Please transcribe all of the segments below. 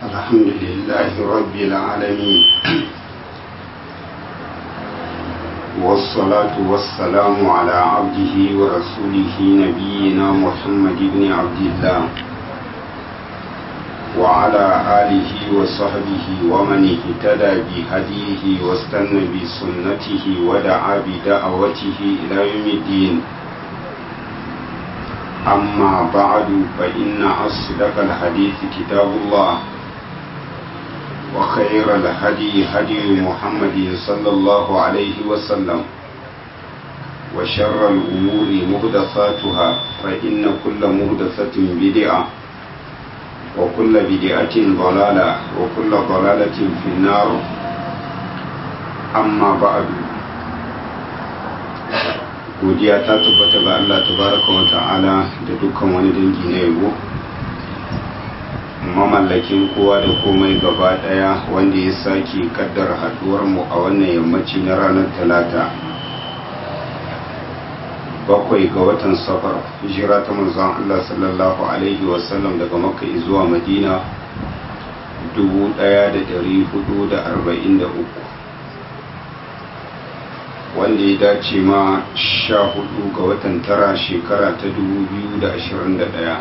الحمد لله رب العالمين والصلاة والسلام على عبده ورسوله نبينا محمد بن عبد الله وعلى آله وصحبه ومن اهتدى بهديه واستنى بسنته ودعا بدعوته إلى يوم الدين أما بعد فإن أصدق الحديث كتاب الله وخير الهدي هدي محمد صلى الله عليه وسلم وشر الأمور مهدثاتها فإن كل مهدثة بدعة وكل بدعة ضلالة وكل ضلالة في النار أما بعد godiya ta tabbata ga Allah tabaraka wa ta'ala da dukkan wani dangi na yabo mamallakin kowa da komai gaba daya wanda ya sake kaddar haduwar mu a wannan yammaci na ranar talata bakwai ga watan safar hijira ta manzon Allah sallallahu alaihi wasallam daga makka zuwa madina 1443 wanda ya dace ma sha hudu ga watan tara shekara ta 2021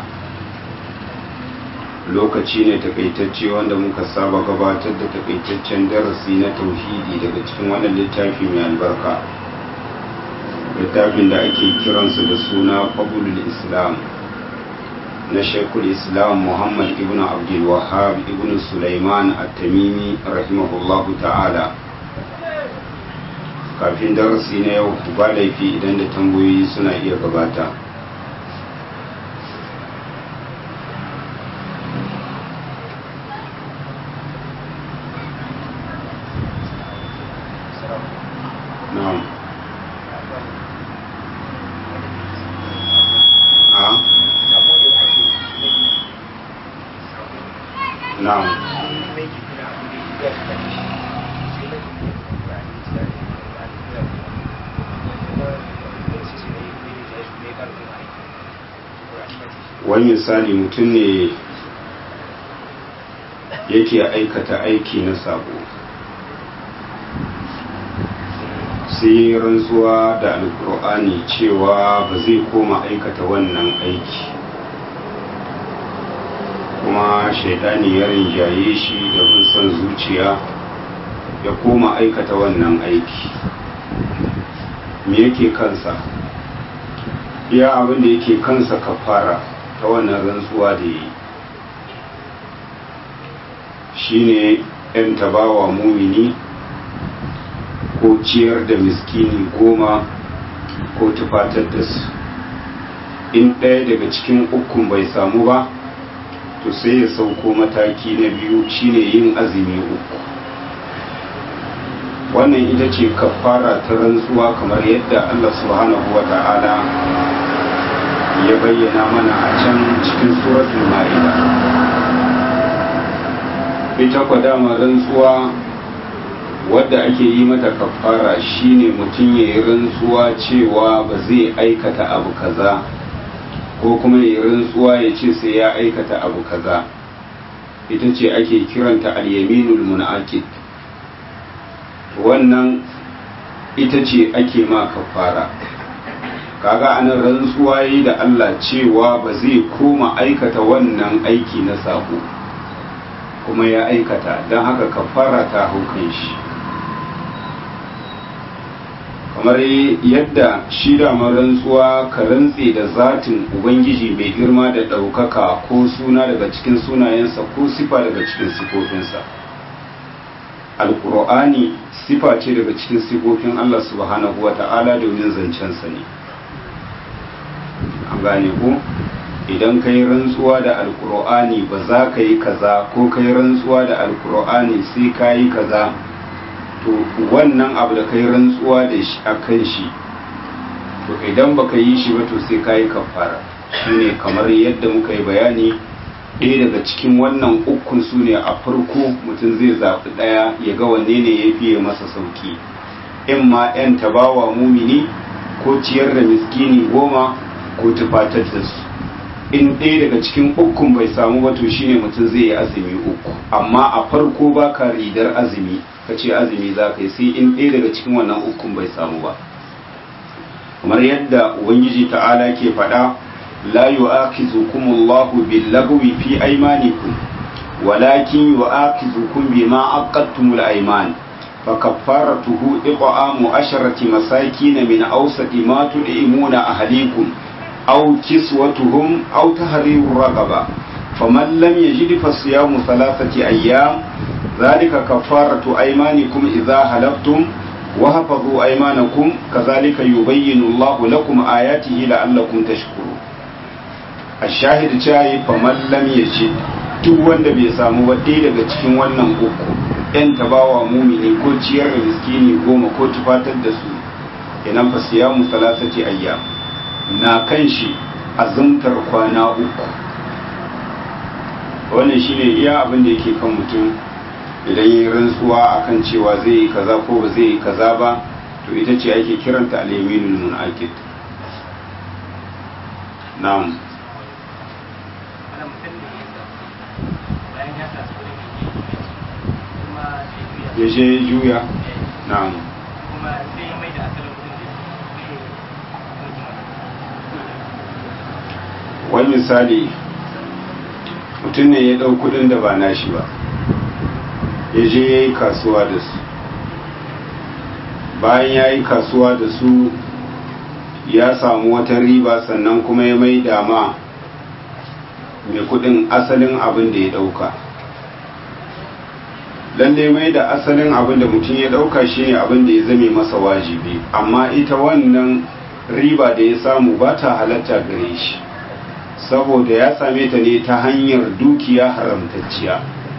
lokaci ne takaitacce wanda muka saba gabatar da takaitaccen darasi na tauhidi daga cikin wannan littafi mai albarka littafin da ake kiransa da suna fabulul islam na shekul islam muhammad ibn abdul wahab ibn sulaiman at-tamimi rahimahullahu ta'ala kafin darasi na yau ba laifi idan da tambayoyi suna iya gabata na'am a na'am wani misali mutum ne yake aikata aiki na sabo sai rantsuwa da alkur'ani cewa ba zai koma aikata wannan aiki kuma shaidani ya rinjaye shi da bin son zuciya ya koma aikata wannan aiki me yake kansa iya abin da yake kansa kafara ta wannan rantsuwa da yi shine yan tabawa mumini ko ciyar da miskini goma ko tufatar da su in ɗaya daga cikin ukun bai samu ba to sai ya sauko mataki na biyu shine yin azumi uku wannan ita ce kafara ta rantsuwa kamar yadda Allah subhanahu wa ta'ala ya bayyana mana a can cikin suratul ma'ida ita kwa dama rantsuwa wadda ake yi mata kafara shine mutum ya yi rantsuwa cewa ba zai aikata abu kaza ko kuma ya yi rantsuwa ya ce sai ya aikata abu kaza ita ce ake kiranta al-yaminul munaqid wannan ita ce ake ma kafara kaga anan rantsuwa yi da Allah cewa ba zai koma aikata wannan aiki na sako kuma ya aikata don haka kafara ta haukan shi kamar yadda shi da rantsuwa ka rantse da zatin ubangiji mai girma da ɗaukaka ko suna daga cikin sunayensa ko sifa daga cikin sifofinsa alkur'ani sifa ce daga cikin sifofin Allah subhanahu wa ta'ala domin zancensa ne an gane ku idan ka yi rantsuwa da alkur'ani ba za ka yi kaza ko ka yi rantsuwa da alkur'ani sai ka yi kaza to wannan abu da ka yi rantsuwa da shi a kan shi to idan ba ka yi shi ba to sai ka yi kafara shine kamar yadda muka yi bayani ɗaya daga cikin wannan ukun su ne a farko mutum zai zaɓi ɗaya ya ga wanne ne ya fiye masa sauki in ma 'yan tabawa mumini ko ciyar da miskini goma ko tufatar da su in ɗaya daga cikin ukun bai samu ba to shine mutum zai yi azumi uku amma a farko ba ka ridar azumi ka ce azumi za ka yi sai in ɗaya daga cikin wannan ukun bai samu ba kamar yadda ubangiji ta'ala ke faɗa la yu'akizukum Allahu bil-lagwi fi aymanikum walakin yu'akizukum bima aqadtumul ayman فكفارته إطعام عشرة مساكين من أوسط ما تطعمون أهليكم أو كسوتهم أو تحرير رقبة فمن لم يجد فصيام ثلاثة أيام ذلك كفارة أيمانكم إذا حلفتم وحفظوا أيمانكم كذلك يبين الله لكم آياته لعلكم تشكرون الشاهد جاي فمن لم يجد duk wanda bai samu ba ɗaya daga cikin wannan uku ‘yan tabawa mumini ko ciyar da miskini goma ko tufatar da su inan fa siyamu salasati ayyam na kan shi azumtar kwana uku wannan shine iya abin da yake kan mutum idan yi rantsuwa akan cewa zai yi kaza ko ba zai yi kaza ba to ita ce ake kiranta al-yaminul munaqid na'am ya je ya juya na'am kuma sai ya mai da asalin kudin da wani misali mutum ne ya ɗau kudin da ba nashi ba ya je ya yi kasuwa da su bayan ya yi kasuwa da su ya samu wata riba sannan kuma ya mai dama mai kudin asalin abin da ya ɗauka lalle mai da asalin abin da mutum ya ɗauka shine abin da ya zame masa wajibi amma ita wannan riba da ya samu ba ta halatta gare shi saboda ya same ta ne ta hanyar dukiya haramtacciya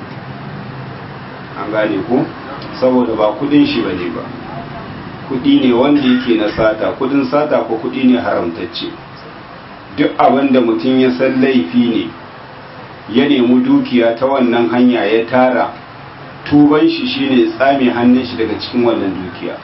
an gane ko saboda ba kudin shi bane ba kudi ne wanda yake na sata kudin sata ko kudi ne haramtacce duk abin da mutum ya san laifi ne ya nemi dukiya ta wannan hanya ya tara tuban shi shine tsame hannun shi daga cikin wannan dukiya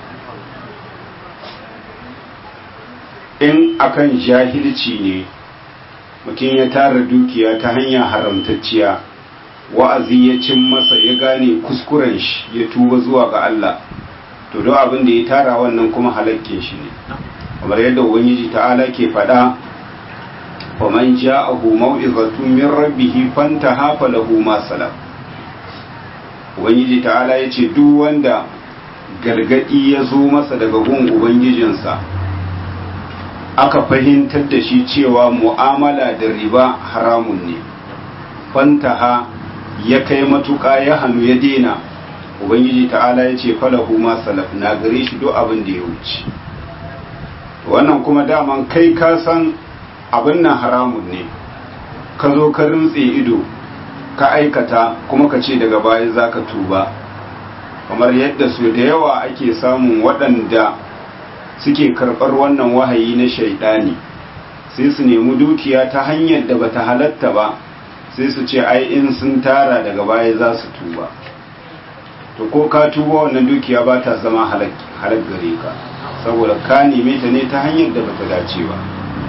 in akan jahilci ne mutum ya tara dukiya ta hanya haramtacciya wa'azi ya cin masa ya gane kuskuren shi ya tuba zuwa ga Allah to don abin da ya tara wannan kuma halakkin shi ne kamar yadda ubangiji ta'ala ke faɗa faman ja'ahu mau'izatun min rabbih fantaha falahu ma salam ubangiji ta'ala yace duk wanda gargadi ya zo masa daga gun ubangijinsa aka fahimtar da shi cewa mu'amala da riba haramun ne fantaha ya kai matuƙa ya hannu ya dena ubangiji ta'ala ya ce falahu ma salaf na gare shi duk abin da ya wuce wannan kuma daman kai ka san abin nan haramun ne ka zo ka rintse ido ka aikata kuma ka ce daga baya za ka tuba kamar yadda su da yawa ake samun waɗanda suke karɓar wannan wahayi na shaidani sai su nemi dukiya ta hanyar da bata halatta ba sai su ce ai in sun tara daga baya za su tuba to ko ka tuba wannan dukiya ba ta zama halak gare ka saboda ka neme ta ne ta hanyar da bata dace ba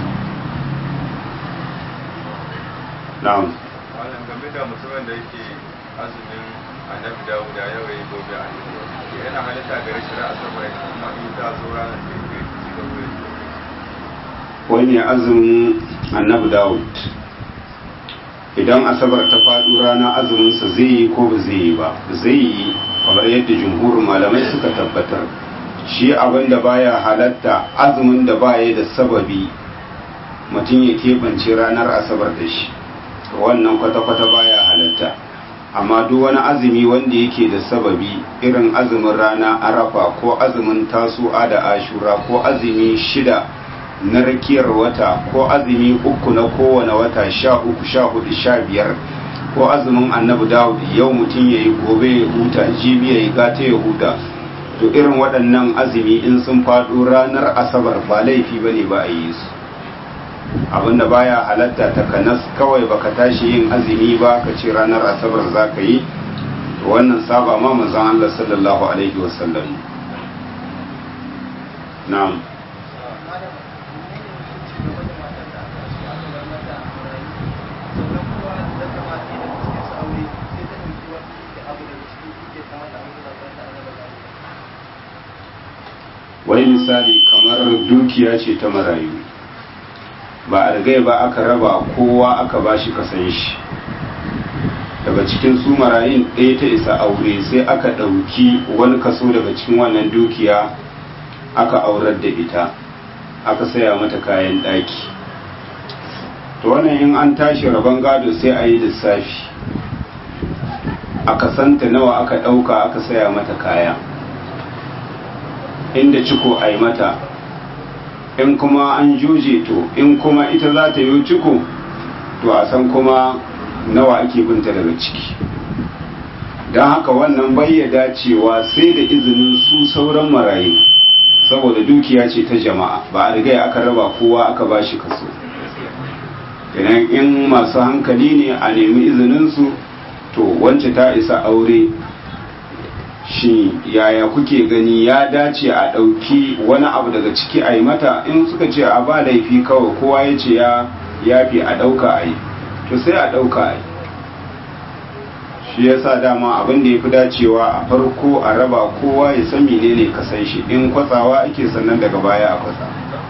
na'am wannan game da mutumin da yake azumin annabi dawud da yau yayi gobe a yi yana halitta gare shi ra'a saboda kuma in ta zo ranar sai ya ci gaba da wani azumin annabi dawud idan asabar ta faɗo rana azuminsa zai yi ko ba zai yi ba zai yi kamar yadda jumhurin malamai suka tabbatar shi abin da baya halatta azumin da baya da sababi mutum ya keɓance ranar asabar da shi wannan kwata-kwata baya halatta amma duk wani azumi wanda yake da sababi irin azumin rana arafa ko azumin tasu'a da ashura ko azumi shida na rakiyar wata ko azumi uku na kowane wata sha uku sha hudu sha biyar ko azumin annabi dawud yau mutum ya yi gobe ya huta jibi ya yi gata ya huta to irin waɗannan azumi in sun faɗo ranar asabar ba laifi ba ne ba a yi su abinda baya halatta ta kanas kawai baka tashi yin azumi ba ka ce ranar asabar za ka yi to wannan saba ma manzon Allah sallallahu alaihi wasallam na'am wai misali kamar dukiya ce ta marayu ba a rigai ba aka raba kowa aka ba shi kasan shi daga cikin su marayun ɗaya ta isa aure sai aka ɗauki wani kaso daga cikin wannan dukiya aka aurar da ita aka saya mata kayan ɗaki to wannan in an tashi rabon gado sai a yi lissafi a kasanta nawa aka ɗauka aka saya mata kaya inda ciko a yi mata in kuma an juje to in kuma ita za ta yi ciko to a san kuma nawa ake binta daga ciki don haka wannan bayyada cewa sai da izinin su sauran marayu saboda dukiya ce ta jama'a ba a riga aka raba kowa aka ba shi kaso idan in masu hankali ne a nemi izininsu to wance ta isa aure shi yaya kuke gani ya dace a ɗauki wani abu daga ciki a yi mata in suka ce a ba laifi kawai kowa ya ce ya yafi a ɗauka a yi to sai a ɗauka a yi shi ya sa dama abin da ya fi dacewa a farko a raba kowa ya san menene kasan shi in kwatsawa ake sannan daga baya a kwatsa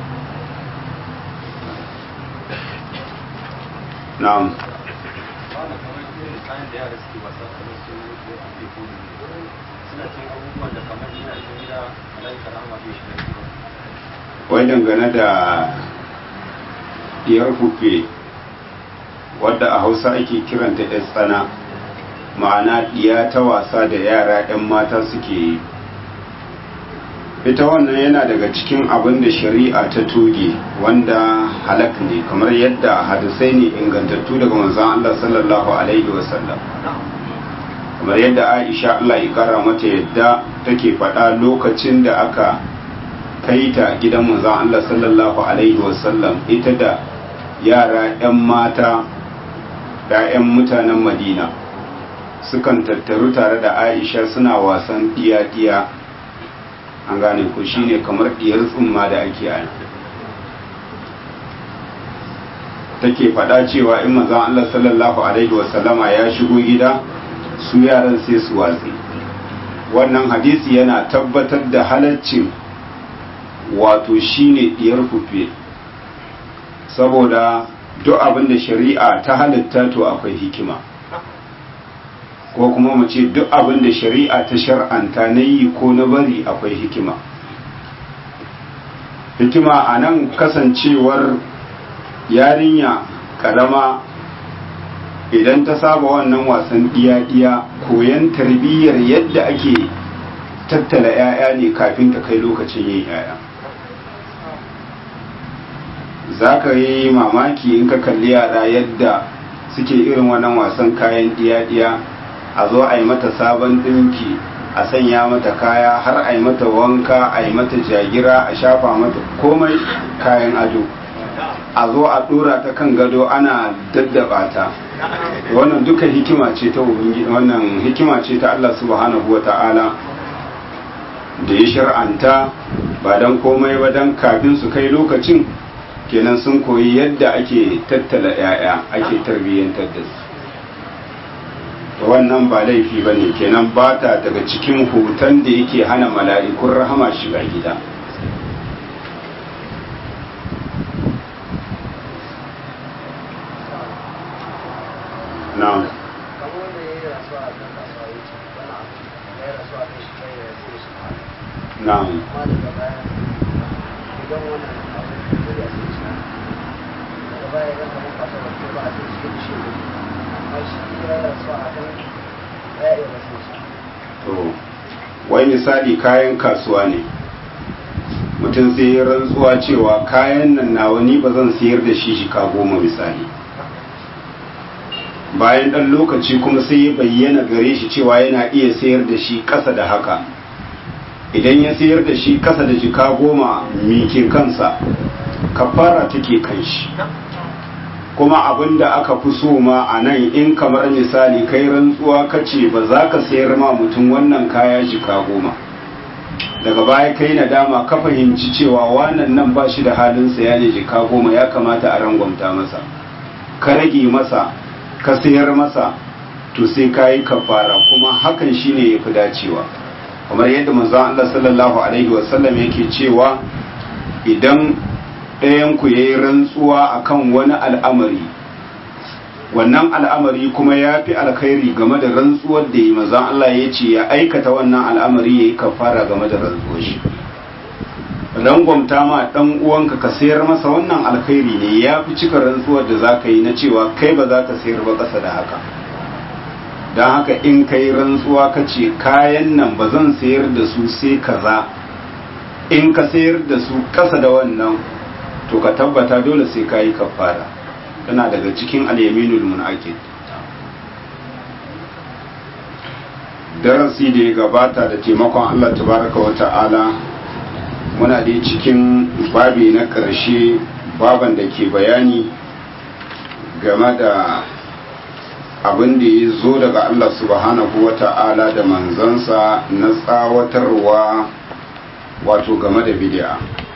na'am wai dangane da diyar hufe wadda a hausa ake kiranta ya tsana ma'ana diya ta wasa da yara 'yan mata suke yi ita wannan yana daga cikin abin da shari'a ta toge wanda halak ne kamar yadda hadisai ne ingantattu daga manzon Allah sallallahu alaihi wasallam kamar yadda Aisha Allah ya kara mata yadda take faɗa lokacin da aka kai ta gidan manzon Allah sallallahu alaihi wasallam ita da yara 'yan mata 'ya'yan mutanen Madina sukan tattaru tare da Aisha suna wasan diya-diya an gane ko shine kamar diyar tsumma da ake ana take faɗa cewa in manzon Allah sallallahu alaihi wasallama ya shigo gida su yaran sai su watsi wannan hadisi yana tabbatar da halaccin wato shine diyar fufe saboda duk abin da shari'a ta halitta to akwai hikima ko kuma mu ce duk abin da shari'a ta shar'anta na yi ko na bari akwai hikima hikima a nan kasancewar yarinya karama idan ta saba wannan wasan diya-diya koyan tarbiyyar yadda ake tattala 'ya'ya ne kafin ta kai lokacin yin 'ya'ya za ka yi mamaki in ka kalli yara yadda suke irin wannan wasan kayan diya-diya a zo a yi mata sabon ɗinki a sanya mata kaya har a yi mata wanka a yi mata jagira a shafa mata komai kayan ado a zo a ɗora ta kan gado ana daddaba ta wannan duka hikima ce ta wannan hikima ce ta Allah subhanahu wa ta'ala da ya shar'anta ba don komai ba don kafin su kai lokacin kenan sun koyi yadda ake tattala 'ya'ya ake tarbiyyantar da su wannan ba laifi ba ne kenan ba ta daga cikin hutan da yake hana mala'ikun rahama shiga gida na'am na'am to wai misali kayan kasuwa ne mutum sai ya rantsuwa cewa kayan nan nawa ni ba zan sayar da shi shika goma misali bayan ɗan lokaci kuma sai ya bayyana gare shi cewa yana iya sayar da shi ƙasa da haka idan ya sayar da shi ƙasa da jika goma mike kansa kafara take kan shi kuma abin da aka fi so ma a nan in kamar misali kai rantsuwa ka ce ba za ka sayar ma mutum wannan kaya jika goma daga baya kai nadama ka fahimci cewa wannan nan ba shi da halin saya ne jika goma ya kamata a rangwamta masa ka rage masa ka sayar masa to sai ka yi kafara kuma hakan shine ya fi dacewa kamar yadda manzon Allah sallallahu alaihi wasallam yake cewa idan ɗayan ku yayi rantsuwa akan wani al'amari wannan al'amari kuma ya fi alkhairi game da rantsuwar da yi manzon Allah ya ce ya aikata wannan al'amari yayi kafara game da rantsuwar shi rangwamta ma dan uwanka ka sayar masa wannan alkhairi ne ya fi cika rantsuwar da zaka yi na cewa kai ba za ka sayar ba ƙasa da haka don haka in kai rantsuwa ka ce kayan nan ba zan sayar da su sai kaza in ka sayar da su ƙasa da wannan to ka tabbata dole sai ka yi kafara tana daga cikin alyaminul munakid darasi da ya gabata da taimakon Allah tabaraka wa ta'ala muna dai cikin babi na ƙarshe baban da ke bayani game da abin da ya zo daga Allah subhanahu wa ta'ala da manzansa na tsawatarwa wato game da bid'a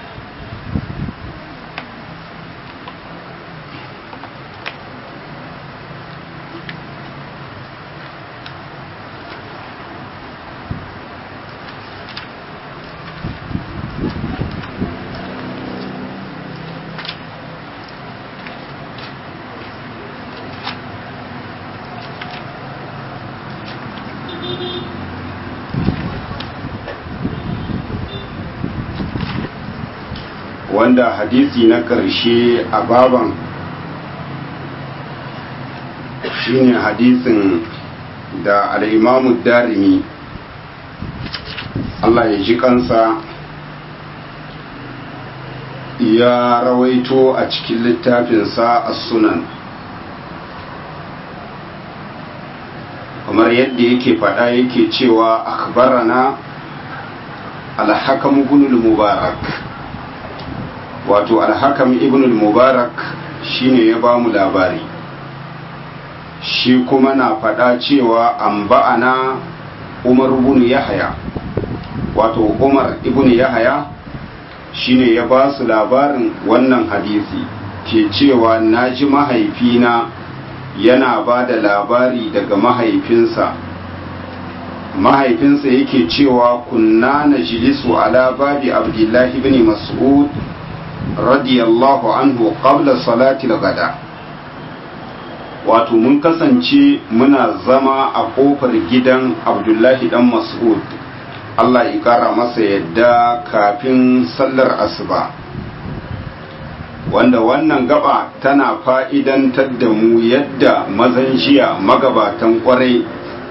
wanda hadisi na ƙarshe a baban shine hadisin da al'imamu darimi Allah ya ji kansa ya rawaito a cikin littafinsa a sunan kamar yadda yake faɗa yake cewa akbarana alhakam gunul mubarak wato alhakam ibn mubarak shine ya ba mu labari shi kuma na faɗa cewa an ba'ana umar ibn yahaya wato umar ibn yahaya shine ya ba su labarin wannan hadisi ke cewa na ji mahaifina yana ba da labari daga mahaifinsa mahaifinsa yake cewa kunna na jilisu ala babi abdullahi ibn mas'ud radiyallahu anhu qabla salatil gada wato mun kasance muna zama a kofar gidan abdullahi dan mas'ud Allah ya kara masa yadda kafin sallar asuba wanda wannan gaba tana fa'idantar da mu yadda mazan jiya magabatan kwarai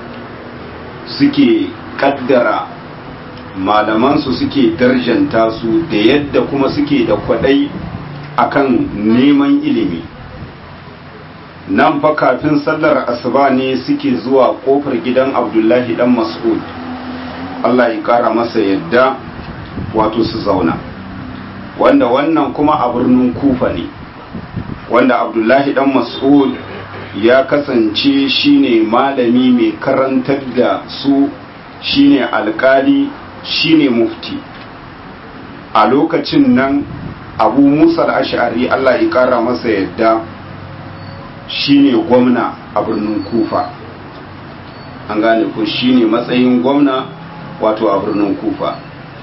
suke kaddara malamansu suke darjanta su da yadda kuma suke da kwadai akan neman ilimi nan fa kafin sallar asuba ne suke zuwa kofar gidan abdullahi dan mas'ud Allah ya kara masa yadda wato su zauna wanda wannan kuma a birnin kufa ne wanda abdullahi dan mas'ud ya kasance shine malami mai karantar da su shine alkali shine mufti a lokacin nan abu musa ash'ari Allah ya kara masa yadda shine gwamna a birnin kufa an gane ko shine matsayin gwamna wato a birnin kufa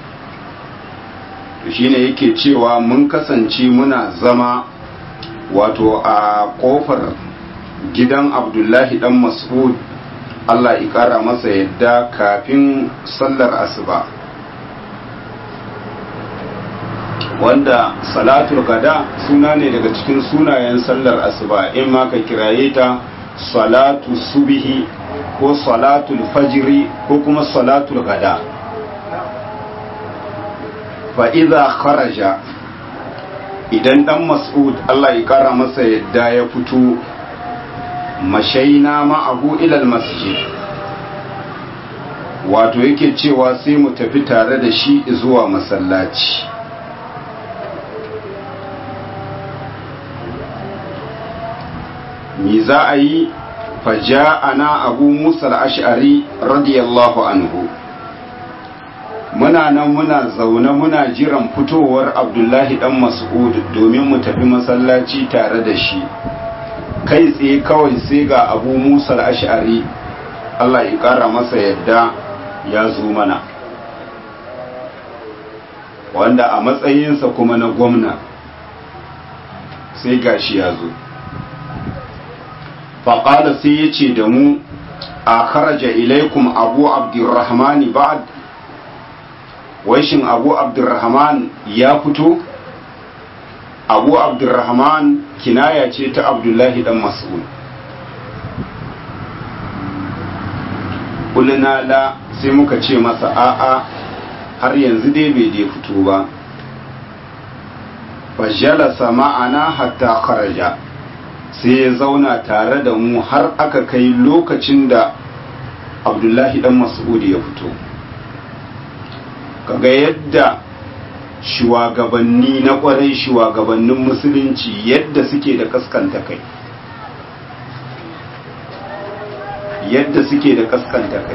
shine yake cewa mun kasance muna zama wato a kofar gidan abdullahi dan mas'ud Allah ya kara masa yadda kafin sallar asuba wanda salatul gada suna ne daga cikin sunayen sallar asuba in ma ka kiraye ta salatu subihi ko salatul fajiri ko kuma salatul gada fa idza kharaja idan dan mas'ud Allah ya kara masa yadda ya fito mashaina ma'ahu ilal masjid wato yake cewa sai mu tafi tare da shi zuwa masallaci mi za a yi faja'ana abu musa al-ash'ari radiyallahu anhu muna nan muna zaune muna jiran fitowar abdullahi dan mas'ud domin mu tafi masallaci tare da shi kai tsaye kawai sai ga abu musa al-ash'ari Allah ya kara masa yadda ya zo mana wanda a matsayinsa kuma na gwamna sai gashi ya zo faƙala sai ya ce da mu a kharaja ilaikum abu abdurrahmani ba'ad waishin abu abdurrahman ya fito abu abdurrahman kinaya ce ta abdullahi dan mas'ud kulina la sai muka ce masa a'a har yanzu dai bai dai fito ba fajalasa ma'ana hatta kharaja sai ya zauna tare da mu har aka kai lokacin da abdullahi dan mas'ud ya fito kaga yadda shugabanni na kwarai shugabannin musulunci yadda suke da kaskanta kai yadda suke da kaskanta kai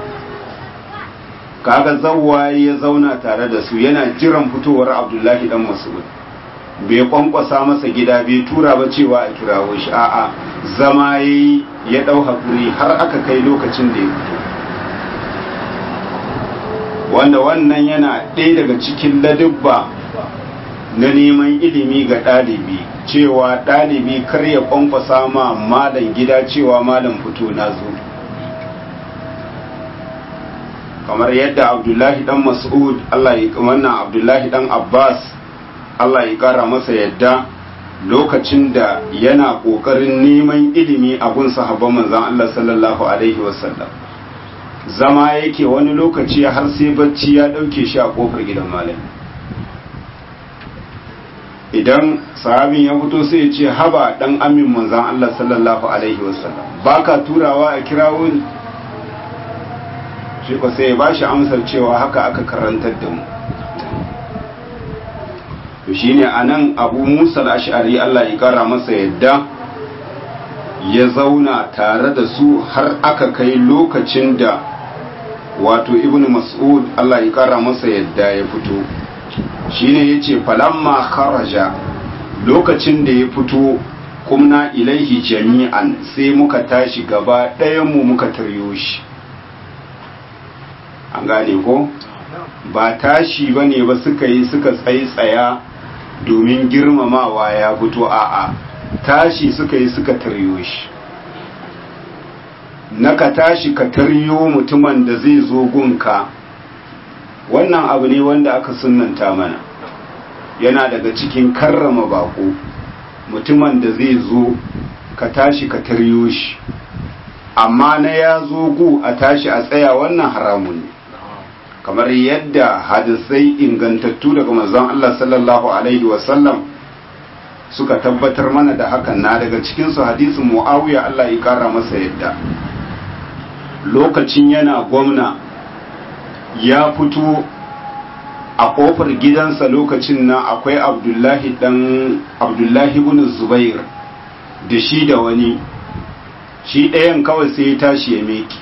kaga zawwaye ya zauna tare da su yana jiran fitowar abdullahi dan mas'ud bai kwankwasa masa gida bai tura ba cewa a kirawo shi a'a zama yayi ya dau hakuri har aka kai lokacin da ya fito wanda wannan yana ɗaya daga cikin ladubba na neman ilimi ga ɗalibi cewa ɗalibi kar ya kwankwasa ma malam gida cewa malam fito na zo kamar yadda abdullahi dan mas'ud Allah ya wannan abdullahi dan abbas Allah ya kara masa yadda lokacin da yana kokarin neman ilimi a gun sahabban manzon Allah sallallahu alaihi wasallam zama yake wani lokaci har sai bacci ya dauke shi a kofar gidan malami idan sahabin ya fito sai ya ce haba dan amin manzon Allah sallallahu alaihi wasallam baka turawa a kirawo ni shi ko sai ya bashi amsar cewa haka aka karantar da mu to shine anan Abu Musa al-Ash'ari Allah ya kara masa yadda ya zauna tare da su har aka kai lokacin da wato Ibn Mas'ud Allah ya kara masa yadda ya fito shine yace falamma kharaja lokacin da ya fito kumna ilaihi jami'an sai muka tashi gaba ɗayan mu muka taryo shi an gane ko ba tashi ba ne ba suka yi suka tsaitsaya domin girmamawa ya fito a'a tashi suka yi suka taryo shi na ka tashi ka taryo mutumin da zai zo gunka wannan abu ne wanda aka sunanta mana yana daga cikin karrama bako mutumin da zai zo ka tashi ka taryo shi amma na ya zo gu a tashi a tsaya wannan haramun ne kamar yadda hadisai ingantattu daga manzon Allah sallallahu alaihi wasallam suka tabbatar mana da hakan na daga cikinsu hadisin mu'awiya Allah ya kara masa yadda lokacin yana gwamna ya fito a kofar gidansa lokacin nan akwai abdullahi dan abdullahi ibn zubair da shi da wani shi ɗayan kawai sai ya tashi ya meki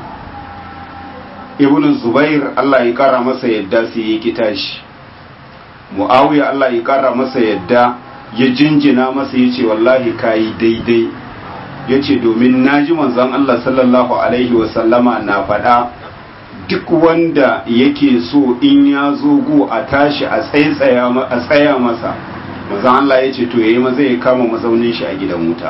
ibn zubair Allah ya kara masa yadda sai ya ki tashi muawiya Allah ya kara masa yadda ya jinjina masa yace wallahi kai daidai yace domin naji manzon Allah sallallahu alaihi wa sallama na faɗa duk wanda yake so in ya zo gu a tashi a tsaitsaya a tsaya masa manzon Allah yace to yayi maza ya kama mazaunin shi a gidan wuta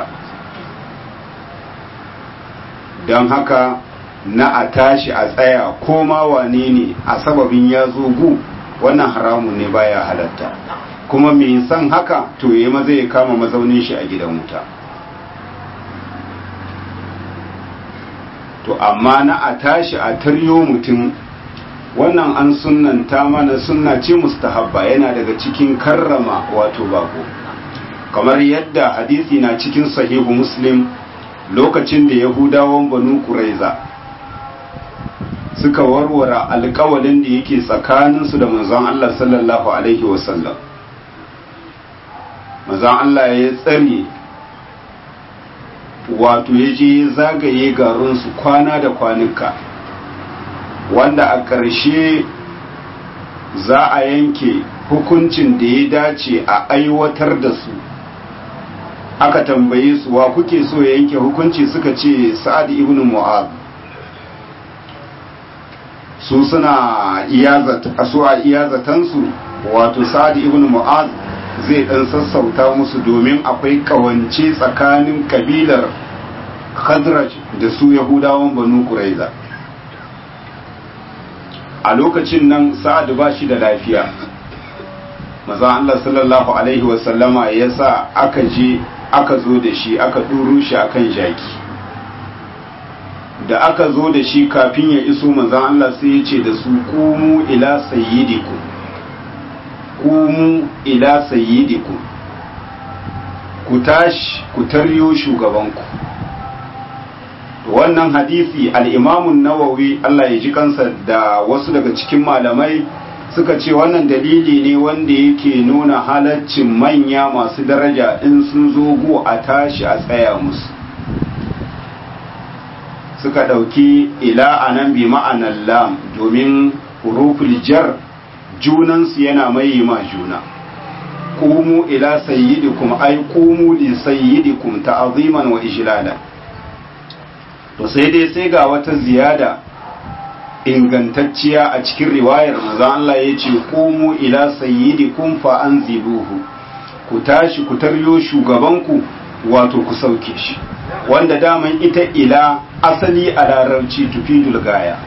don haka na a tashi a tsaya ko ma wane ne a sababin ya zo gu wannan haramun ne baya halatta kuma mai san haka to ya maza ya kama mazaunin shi a gidan wuta to amma na a tashi a taryo mutum wannan an sunnanta mana sunna ce mustahabba yana daga cikin karrama wato bako kamar yadda hadisi na cikin sahihu muslim lokacin da yahudawan banu kuraiza suka warware alkawalin da yake tsakaninsu da manzon Allah sallallahu alaihi wasallam manzon Allah ya tsare wato ya je zagaye garinsu kwana da kwanuka wanda a ƙarshe za a yanke hukuncin da ya dace a aiwatar da su aka tambaye su wa kuke so ya yanke hukunci suka ce sa'ad ibn mu'ad su suna iyazata su a iyazatansu wato sa'ad ibn mu'az zai dan sassauta musu domin akwai kawance tsakanin kabilar khazraj da su yahudawan banu quraiza a lokacin nan sa'ad ba shi da lafiya maza Allah sallallahu alaihi wasallama ya sa aka je aka zo da shi aka ɗuru shi akan jaki da aka zo da shi kafin ya iso manzan Allah sai ya ce da su kumu ila sayyidiku kumu ila sayyidiku ku tashi ku taryo shugabanku wannan hadisi al'imamun nawawi Allah ya ji kansa da wasu daga cikin malamai suka ce wannan dalili ne wanda yake nuna halaccin manya masu daraja in sun zo gu a tashi a tsaya musu suka ɗauki ila a nan bi ma'anar lam domin huruful jar junansu yana mai ma juna kumu ila sayyidikum ai kumu li sayyidikum ta'aziman wa ijlala to sai dai sai ga wata ziyada ingantacciya a cikin riwayar manzon Allah ya ce kumu ila sayyidikum fa anziluhu ku tashi ku taryo shugabanku wato ku sauke shi wanda daman ita ila asali a larabci tufidul gaya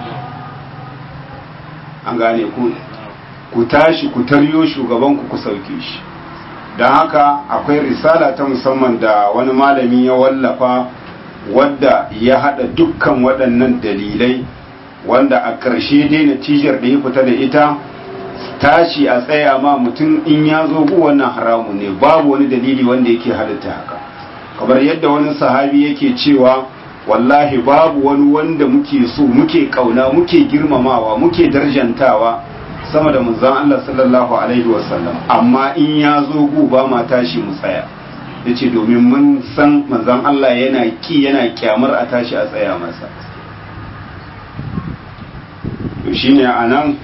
an gane ku ku tashi ku taryo shugabanku ku sauke shi don haka akwai risala ta musamman da wani malami ya wallafa wadda ya hada dukkan waɗannan dalilai wanda a ƙarshe dai natijar da ya fita da ita tashi a tsaya ma mutum in ya zo gu wannan haramu ne babu wani dalili wanda yake halitta haka kamar yadda wani sahabi yake cewa wallahi babu wani wanda muke so muke kauna muke girmamawa muke darjantawa sama da manzon Allah sallallahu alaihi wasallam amma in ya zo gu ba ma tashi mu tsaya yace domin mun san manzon Allah yana ki yana kyamar a tashi a tsaya masa to shine anan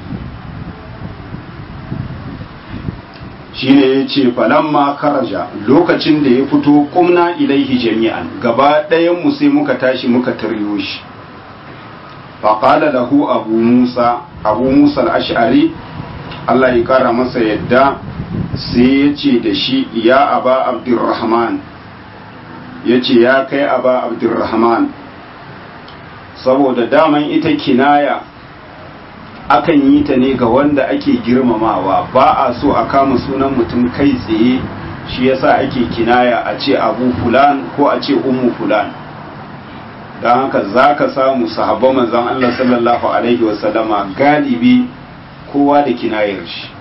shine ya ce falamma karaja lokacin da ya fito kumna ilaihi jami'an gaba ɗayan mu sai muka tashi muka taryo shi faƙala lahu abu musa abu musa al'ashari allah ya ƙara masa yadda sai ya ce da shi ya aba abdurrahman ya ce ya kai aba abdurrahman saboda daman ita kinaya akan yi ta ne ga wanda ake girmamawa ba a so a kama sunan mutum kai tsaye shi yasa ake kinaya a ce abu fulan ko a ce ummu fulan don haka za ka samu sahabban manzon Allah sallallahu alaihi wasallama galibi kowa da kinayar shi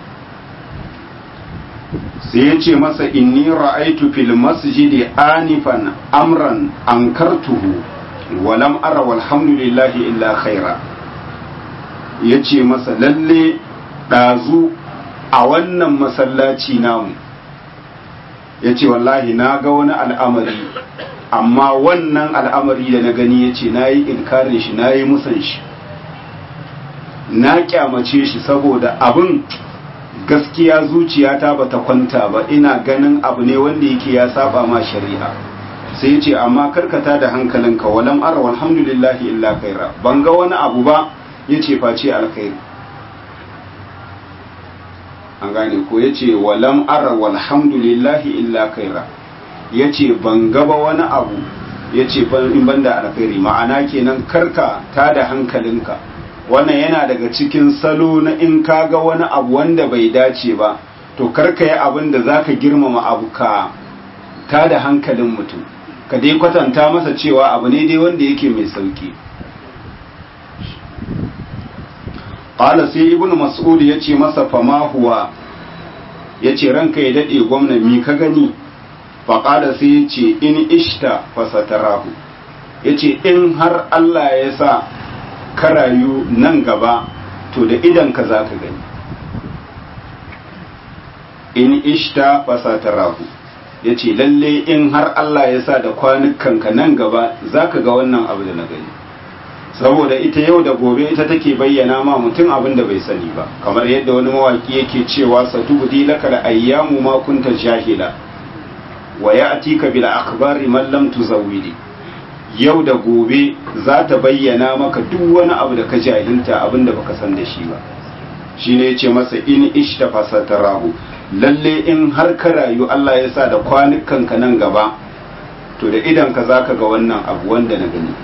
sai ya ce masa inni ra'aitu fil masjidi anifan amran ankartuhu walam ara walhamdulillahi illa khaira ya ce masa lalle ɗazu a wannan masallaci namu ya ce wallahi na ga wani al'amari amma wannan al'amari da na gani ya ce na yi inkarin shi na yi musan shi na kyamace shi saboda abin gaskiya zuciyata ba ta kwanta ba ina ganin abu ne wanda yake ya saba ma shari'a sai ya ce amma karkata da hankalinka walam ara walhamdulillahi illa kaira ban ga wani abu ba ya ce face alkhairi an gane ko ya ce walam ara walhamdulillahi illa kaira ya ce ban gaba wani abu ya ce in banda alkhairi ma'ana kenan karka ta da hankalinka wannan yana daga cikin salo na in ka ga wani abu wanda bai dace ba to karka yi abin da za ka girmama abu ka ta da hankalin mutum ka dai kwatanta masa cewa abu ne dai wanda yake mai sauki ƙala sai ibn mas'ud ya ce masa fama huwa ya ce ranka ya daɗe gwamna mi ka gani faƙada sai ya ce in ishta fasatarahu ya ce in har Allah ya sa ka rayu nan gaba to da idan ka za ka gani in ishta fasatarahu ya ce lalle in har Allah ya sa da kwanukanka nan gaba za ka ga wannan abu da na gani saboda ita yau da gobe ita take bayyana ma mutum abin da bai sani ba kamar yadda wani mawaki yake cewa satubdi laka da ayyamu ma kunta jahila wa ya'tika bil akhbari man lam tuzawwidi yau da gobe za ta bayyana maka duk wani abu da ka jahilta abin da baka san da shi ba shine yace masa in ishtafa satarahu lalle in har ka rayu Allah ya sa da kwanukan ka nan gaba to da idan ka zaka ga wannan abu wanda na gani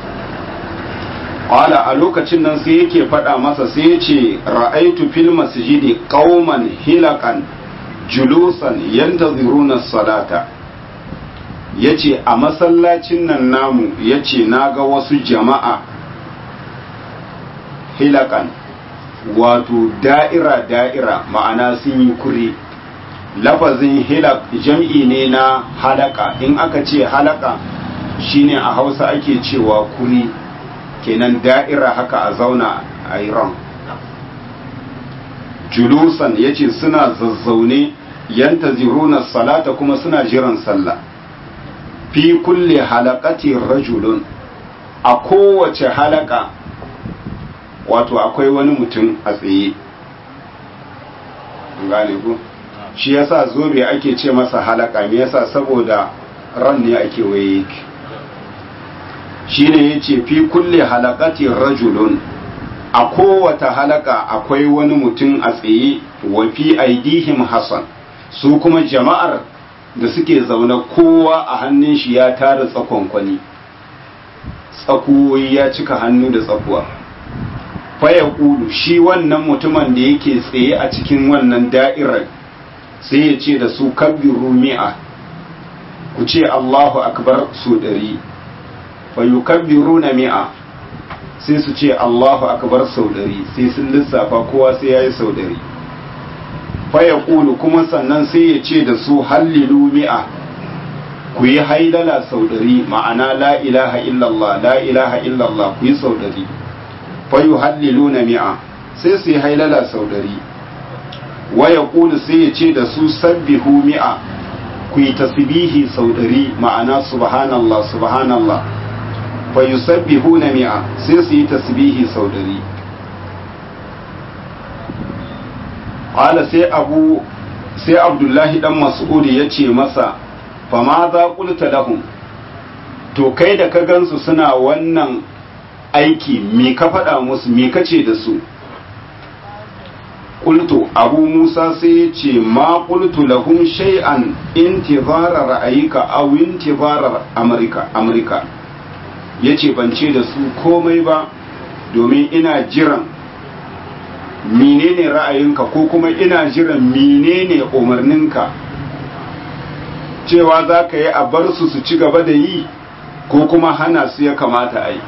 qala a lokacin nan sai yake faɗa masa sai yace ra'aitu fil masjidi qauman hilaqan julusan yantaziruna salata yace a masallacin nan namu yace naga wasu jama'a hilakan wato da'ira da'ira ma'ana sun yi kuri lafazin hilak jam'i ne na halaka in aka ce halaka shine a hausa ake cewa kuri kenan da'ira haka a zauna a iran julusan ya ce suna zazzaune yanta ziruna salata kuma suna jiran sallah fi kulle halakati rajulun a kowace halaka wato akwai wani mutum a tsaye gane ku shi yasa zobe ake ce masa halaka me yasa saboda ran ne ake waye yake shine yace fi kulle halakati rajulun a kowace halaka akwai wani mutum a tsaye wa fi aidihim hasan su kuma jama'ar da suke zaune kowa a hannun shi ya tara tsakonkwani tsakuwoyi ya cika hannu da tsakuwa faya kulu shi wannan mutumin da yake tsaye a cikin wannan da'irar sai ya ce da su kabbiru mi'a ku ce Allahu akbar su ɗari fayu kabbiru na mi'a sai su ce Allahu akbar sau ɗari sai sun lissafa kowa sai ya yi sau ɗari faya kulu kuma sannan sai ya ce da su hallilu mi'a ku yi haidala sau ɗari ma'ana la ilaha illallah la ilaha illallah ku yi sau ɗari fayu hallilu na mi'a sai su yi hailala sau ɗari waya kulu sai ya ce da su sabbihu mi'a ku yi tasbihi sau ɗari ma'ana subhanallah subhanallah fayu sabbihu na mi'a sai su yi tasbihi sau ɗari ƙwala sai abu sai abdullahi dan mas'udi ya ce masa fama za ƙulta lahum to kai da ka gansu suna wannan aiki me ka faɗa musu me ka ce da su ƙultu abu musa sai ya ce ma ƙultu lahum shay'an intizara ra'ayika aw intizara amurka amurka ya ce ban ce da su komai ba domin ina jiran menene ra'ayinka ko kuma ina jiran menene umarninka cewa za ka yi a bar su su ci gaba da yi ko kuma hana su ya kamata a yi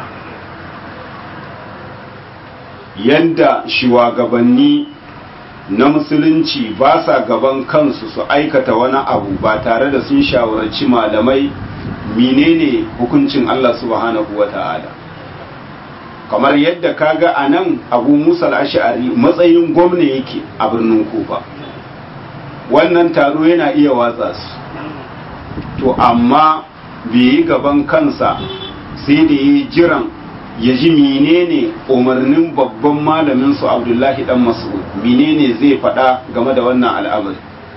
yadda shugabanni na musulunci ba sa gaban kansu su aikata wani abu ba tare da sun shawarci malamai menene hukuncin Allah subhanahu wa ta'ala kamar yadda kaga a nan abu musa ash'ari matsayin gwamna yake a birnin kufa wannan taro yana iya watsa su to amma bai yi gaban kansa sai da yi jiran ya ji menene umarnin babban malamin su abdullahi dan mas'ud menene zai faɗa game da wannan al'amari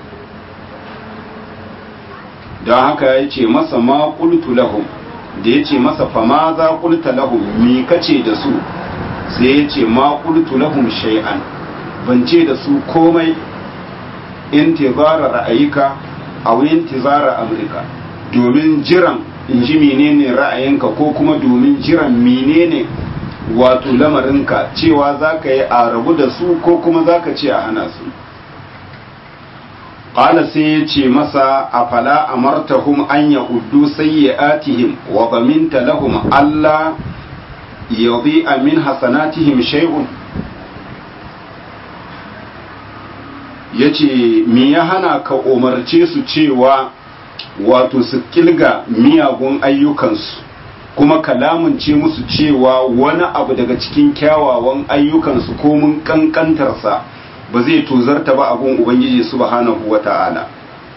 don haka ya ce masa ma qultu lahum da ya ce masa fama za qulta lahum me kace da su sai ya ce ma qultu lahum shay'an ban ce da su komai intizara ra'ayika aw intizara amrika domin jiran in ji menene ra'ayinka ko kuma domin jiran menene wato lamarinka cewa za ka yi a rabu da su ko kuma za ka ce a hana su ƙala sai ya ce masa a fala amartahum an ya uddu sayyi'atihim wa baminta lahum Allah yadhi min hasanatihim shay'un yace me ya hana ka umarce su cewa wato su kilga miyagun ayyukansu kuma kalamunce musu cewa wani abu daga cikin kyawawan ayyukansu ko mun kankantarsa ba zai tozarta ba abun ubangiji subhanahu wata'ala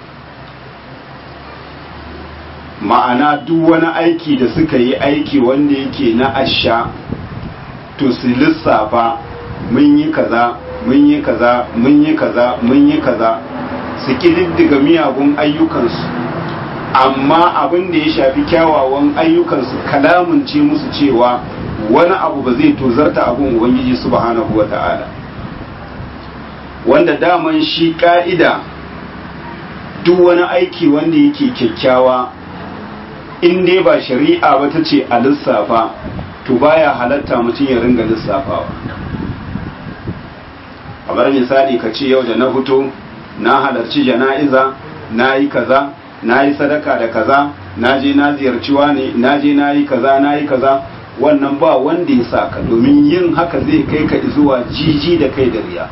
ma'ana duk wani aiki da suka yi aiki wanda yake na asha to su lissafa mun yi kaza mun yi kaza mun yi kaza mun yi kaza su ƙididdiga miyagun ayyukansu amma abin da ya shafi kyawawan ayyukansu kalamunce musu cewa wani abu ba zai tozarta abin ubangiji subhanahu wa ta'ala wanda daman shi ka'ida duk wani aiki wanda yake kyakkyawa in dai ba shari'a ba ta ce a lissafa to baya halatta mutum ya ringa lissafawa kamar misali ka ce yau da na fito na halarci jana'iza na yi kaza na yi sadaka da kaza na je na ziyarci ne na je na yi kaza na yi kaza wannan ba wanda ya sa ka domin yin haka zai kai ka zuwa jiji da kai da riya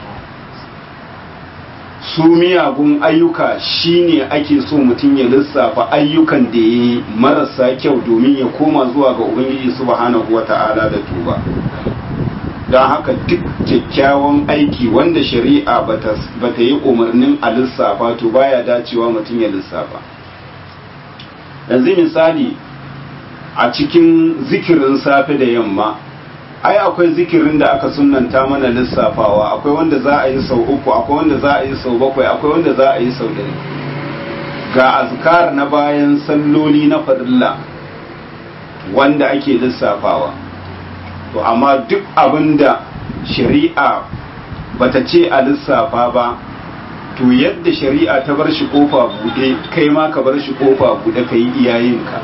su miyagun ayyuka shine ake so mutum ya lissafa ayyukan da ya yi marasa kyau domin ya koma zuwa ga ubangiji subhanahu wata'ala da tuba don haka duk kyakkyawan aiki wanda shari'a ba ta yi umarnin a lissafa to baya dacewa mutum ya lissafa yanzu misali a cikin zikirin safe da yamma ai akwai zikirin da aka sunanta mana lissafawa akwai wanda za a yi sau uku akwai wanda za a yi sau bakwai akwai wanda za a yi sau ɗari ga azkar na bayan salloli na farilla wanda ake lissafawa to amma duk abin da shari'a bata ce a lissafa ba to yadda shari'a ta bar shi kofa buɗe kai ma ka bar shi kofa buɗe ka yi iyayenka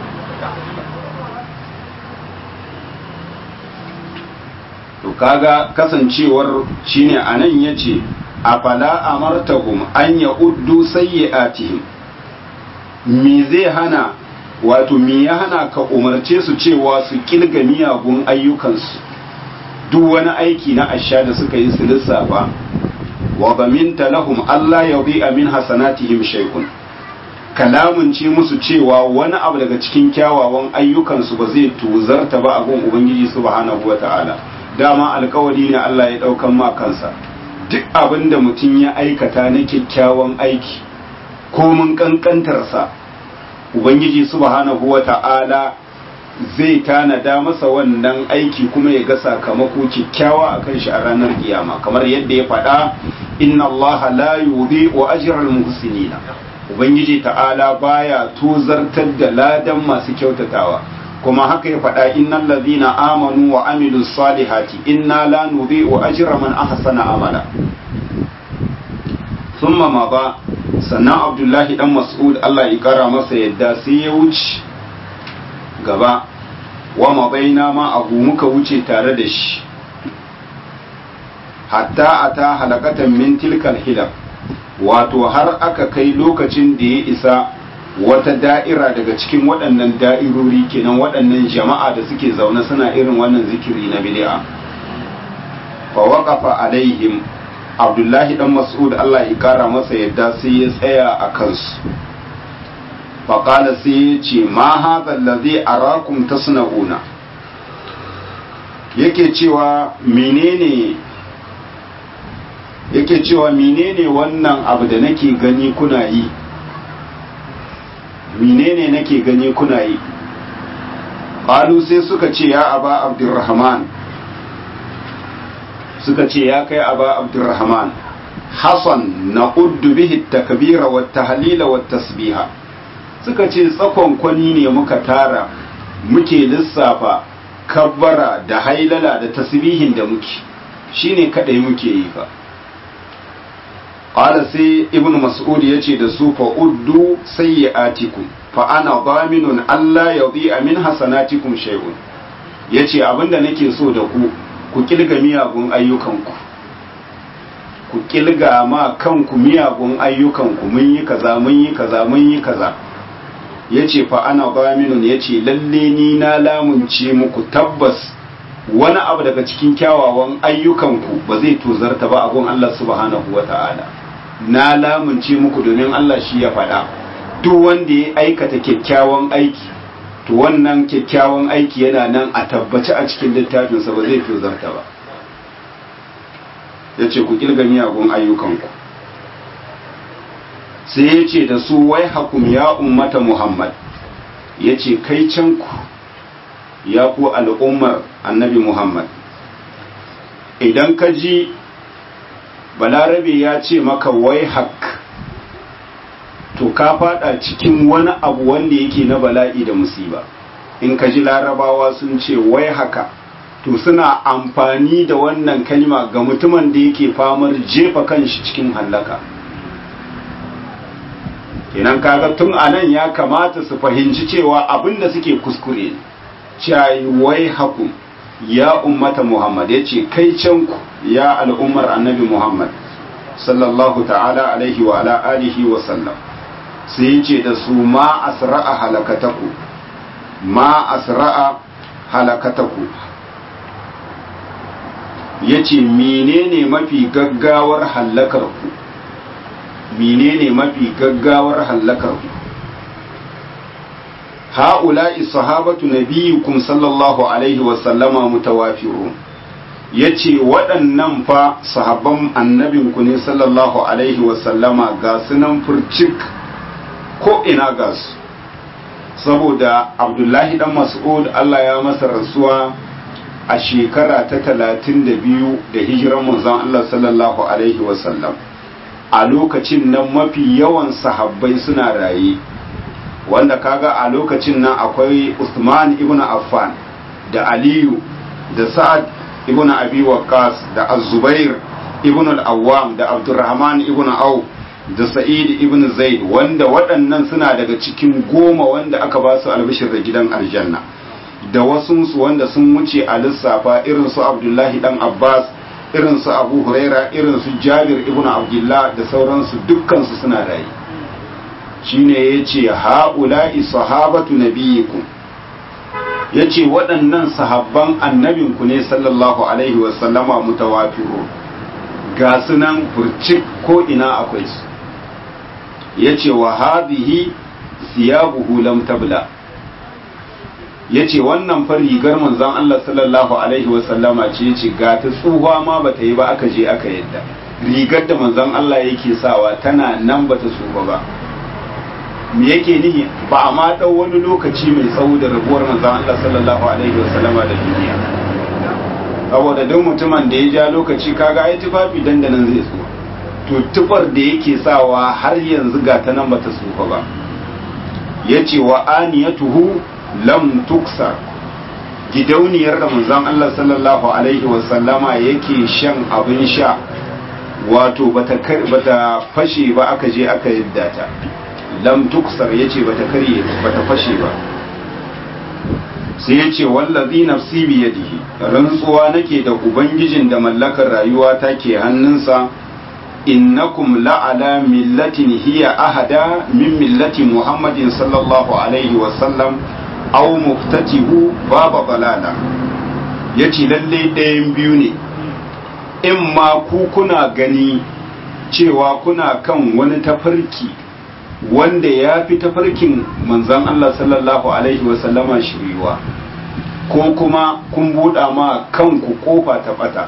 to kaga kasancewar shine anan yace afala amartahum an ya'uddu sayyi'atihim me zai hana wato me ya hana ka umarce su cewa su kilga miyagun ayyukansu duk wani aiki na asha da suka yi su lissafa wa zaminta lahum Allah yadhi'a min hasanatihim shay'un kalamun ce musu cewa wani abu daga cikin kyawawan ayyukansu ba zai tuzarta ba a gun ubangiji subhanahu wata'ala dama alkawari ne Allah ya daukan ma kansa duk abin da mutum ya aikata na kyakkyawan aiki ko mun kankantarsa ubangiji subhanahu wata'ala zai tanada masa wannan aiki kuma ya ga sakamako kyakkyawa a kan shi a ranar kiyama kamar yadda ya faɗa inna allaha la yudhi'u ajral muhsinina ubangiji ta'ala baya tozartar da ladan masu kyautatawa kuma haka ya faɗa innal ladhina amanu wa amilus salihati inna la nudhi'u ajra man ahsana amala thumma ma ba sannan abdullahi dan mas'ud Allah ya kara masa yadda sai ya wuce gaba wa mabaina ma abu muka wuce tare da shi hatta ata halakatan min tilkal hilal wato har aka kai lokacin da ya isa wata da'ira daga cikin waɗannan da'irori kenan waɗannan jama'a da suke zaune suna irin wannan zikiri na bid'a fa waqafa alaihim abdullahi dan mas'ud Allah ya kara masa yadda sai ya tsaya a kansu fa qala sai ya ce ma hadha allazi arakum tasna'una yake cewa menene yake cewa menene wannan abu da nake gani kuna yi menene nake gani kuna yi qalu sai suka ce ya aba abdurrahman suka ce ya kai aba abdurrahman hasan na uddu bihi takbira wa tahlila wa tasbiha suka ce tsakon kwani ne muka tara muke lissafa kabbara da hailala da tasbihin da muke shine kadai muke yi fa qala sai ibnu mas'ud yace da su fa uddu sayyi'atikum fa ana daminun alla yadhi'a min hasanatikum shay'un yace abinda nake so da ku ku kilga miyagun ayyukanku ku kilga ma kanku miyagun ayyukanku mun yi kaza mun yi kaza mun yi kaza yace fa ana daminun yace lalle ni na lamunce muku tabbas wani abu daga cikin kyawawan ayyukanku ba zai tozarta ba a gun Allah subhanahu wata'ala na lamunce muku domin Allah shi ya faɗa duk wanda ya aikata kyakkyawan aiki to wannan kyakkyawan aiki yana nan a tabbaci a cikin littafinsa ba zai fi zarta ba ya ce ku kirga miyagun ayyukanku sai ya ce da su wai hakum ya ummata muhammad ya ce kai canku ya ku al'ummar annabi muhammad idan ka ji balarabe ya ce maka wai hak to ka fada cikin wani abu wanda yake na bala'i da musiba in ka ji larabawa sun ce wai haka to suna amfani da wannan kalma ga mutumin da yake famar jefa kanshi cikin hallaka kenan kaga tun anan ya kamata su fahimci cewa abinda suke kuskure cayi wai hakum ya ummata muhammad ya ce kai canku ya al'ummar annabi muhammad sallallahu ta'ala alaihi wa ala alihi wa sallam sai ya ce da su ma asra'a halakataku ma asra'a halakataku ya ce menene mafi gaggawar hallakarku menene mafi gaggawar hallakarku ha'ula'i sahabatu nabiyukum sallallahu alaihi wasallama mutawafirun yace waɗannan fa sahabban annabinku ne sallallahu alaihi wasallama ga sunan furcik ko ina ga su saboda abdullahi dan mas'ud Allah ya masa rasuwa a shekara ta talatin da biyu da hijiran manzon Allah sallallahu alaihi wasallam a lokacin nan mafi yawan sahabbai suna raye wanda kaga a lokacin nan akwai Usman ibn Affan da Aliyu da Sa'ad ibn Abi Waqqas da Az-Zubair ibn al-Awwam da Abdurrahman ibn Auf da Sa'id ibn Zaid wanda waɗannan suna daga cikin goma wanda aka ba su albishir da gidan aljanna da wasunsu wanda sun wuce a lissafa irin su Abdullahi dan Abbas irin su Abu Huraira irin su Jabir ibn Abdullah da sauransu dukkan su suna rayu shine yace haula'i sahabatu nabiyikum yace waɗannan sahabban annabinku ne sallallahu alaihi wa sallama mutawafiru ga sunan furcik ko ina akwai su yace wa hadhihi siyabuhu lam tabla yace wannan fa rigar manzon Allah sallallahu alaihi wa sallama ce yace ga ta tsuwa ma bata yi ba aka je aka yadda rigar da manzon Allah yake sawa tana nan bata tsufa ba me yake nihi ba a ma ɗau wani lokaci mai tsawo da rabuwar manzon Allah sallallahu alaihi wasallama da duniya saboda duk mutumin da ya ja lokaci kaga ai tufafi dandanan zai tsufa to tufar da yake sawa har yanzu ga ta nan bata tsufa ba yace wa aniyatuhu lam tuksar gidauniyar da manzon Allah sallallahu alaihi wasallama yake shan abin sha wato bata bata fashe ba aka je aka yadda ta lam tuksar yace bata karye bata fashe ba sai yace wallazi nafsi bi yadihi rantsuwa nake da ubangijin da mallakar rayuwa take hannunsa innakum la'ala millatin hiya ahada min millati muhammadin sallallahu alaihi wa sallam aw muftatihu baba balala yace lalle ɗayan biyu ne in ma ku kuna gani cewa kuna kan wani tafarki wanda ya fi tafarkin manzan Allah sallallahu Alaihi wasallama shiriwa ko kuma kun buɗa ma kanku ƙofa ta ɓata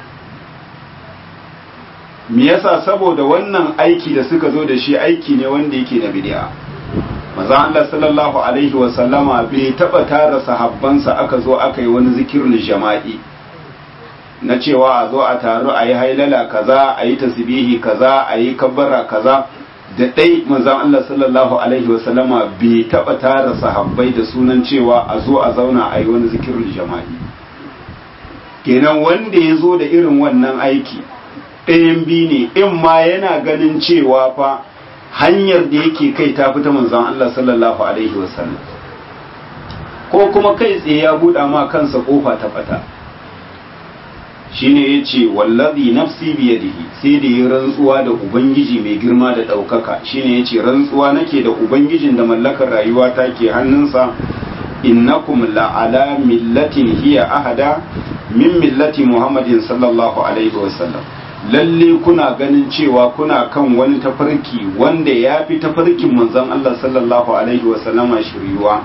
me yasa saboda wannan aiki da suka zo da shi aiki ne wanda yake na bid'a manzan Allah sallallahu Alaihi wasallama bai taɓa tara sahabbansa aka zo aka yi wani zikirin jama'i na cewa a zo a taru a yi hailala kaza a yi tasbihi kaza a yi kabbara kaza da ɗai manzan Allah sallallahu Alaihi wasallama bai taɓa tara sahabbai da sunan cewa a zo a zauna a yi wani zikirin jama'i kenan wanda ya zo da irin wannan aiki ɗayan bi ne in ma yana ganin cewa fa hanyar da yake kai ta fita manzan Allah sallallahu Alaihi wasallam ko kuma kai tsaye ya buɗa ma kansa ƙofa ta ɓata shine ya ce wallazi nafsi biyadihi sai da yi rantsuwa da ubangiji mai girma da ɗaukaka shine ya ce rantsuwa nake da ubangijin da mallakar rayuwa ta ke hannunsa innakum la'ala millatin hiya ahada min millati muhammadin sallallahu alaihi wasallam lalle kuna ganin cewa kuna kan wani tafarki wanda ya fi tafarkin manzon Allah sallallahu alaihi wasallama shiriwa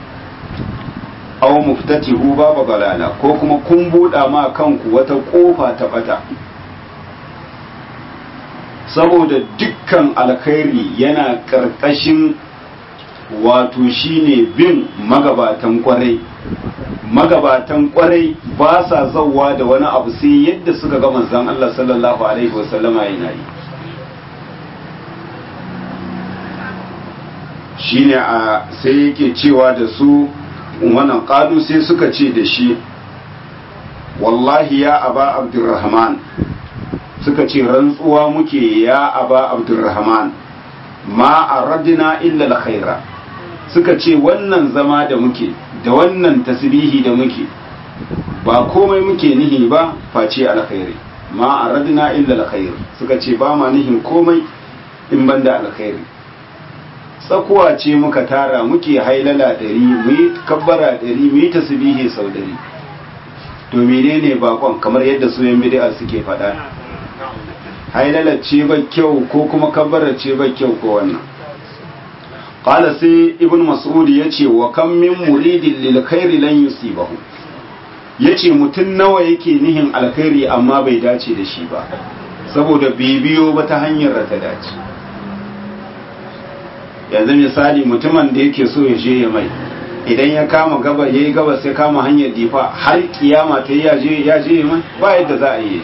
aw muftatihu baba balala ko kuma kun buɗa ma kanku wata ƙofa ta ɓata saboda dukkan alkhairi yana ƙarƙashin wato shine bin magabatan ƙwarai magabatan ƙwarai ba sa zauwa da wani abu sai yadda suka ga manzon Allah sallallahu alaihi wasallama yana yi shine a sai yake cewa da su wannan ƙalu sai suka ce da shi wallahi ya aba abdurrahman suka ce rantsuwa muke ya aba abdurrahman ma aradna illa alkhaira suka ce wannan zama da muke da wannan tasbihi da muke ba komai muke nihi ba face alkhairi ma aradna illa alkhair suka ce ba ma nihin komai in banda alkhairi tsakuwa ce muka tara muke hailala dari mu yi kabbara dari mu yi tasbihi sau dari to menene bakon kamar yadda su yan bid'a suke faɗa hailala ce ba kyau ko kuma kabbara ce ba kyau ko wannan qala sai ibn mas'ud yace wa kam min muridin lil khairi lan yusibahu yace mutun nawa yake nihin alkhairi amma bai dace da shi ba saboda bibiyo ba ta hanyar da ta dace yanzu misali mutumin da yake so ya je ya mai idan ya kama gaba ya yi gaba sai kama hanyar difa har kiyama ta yi ya je ya mai ba yadda za a yi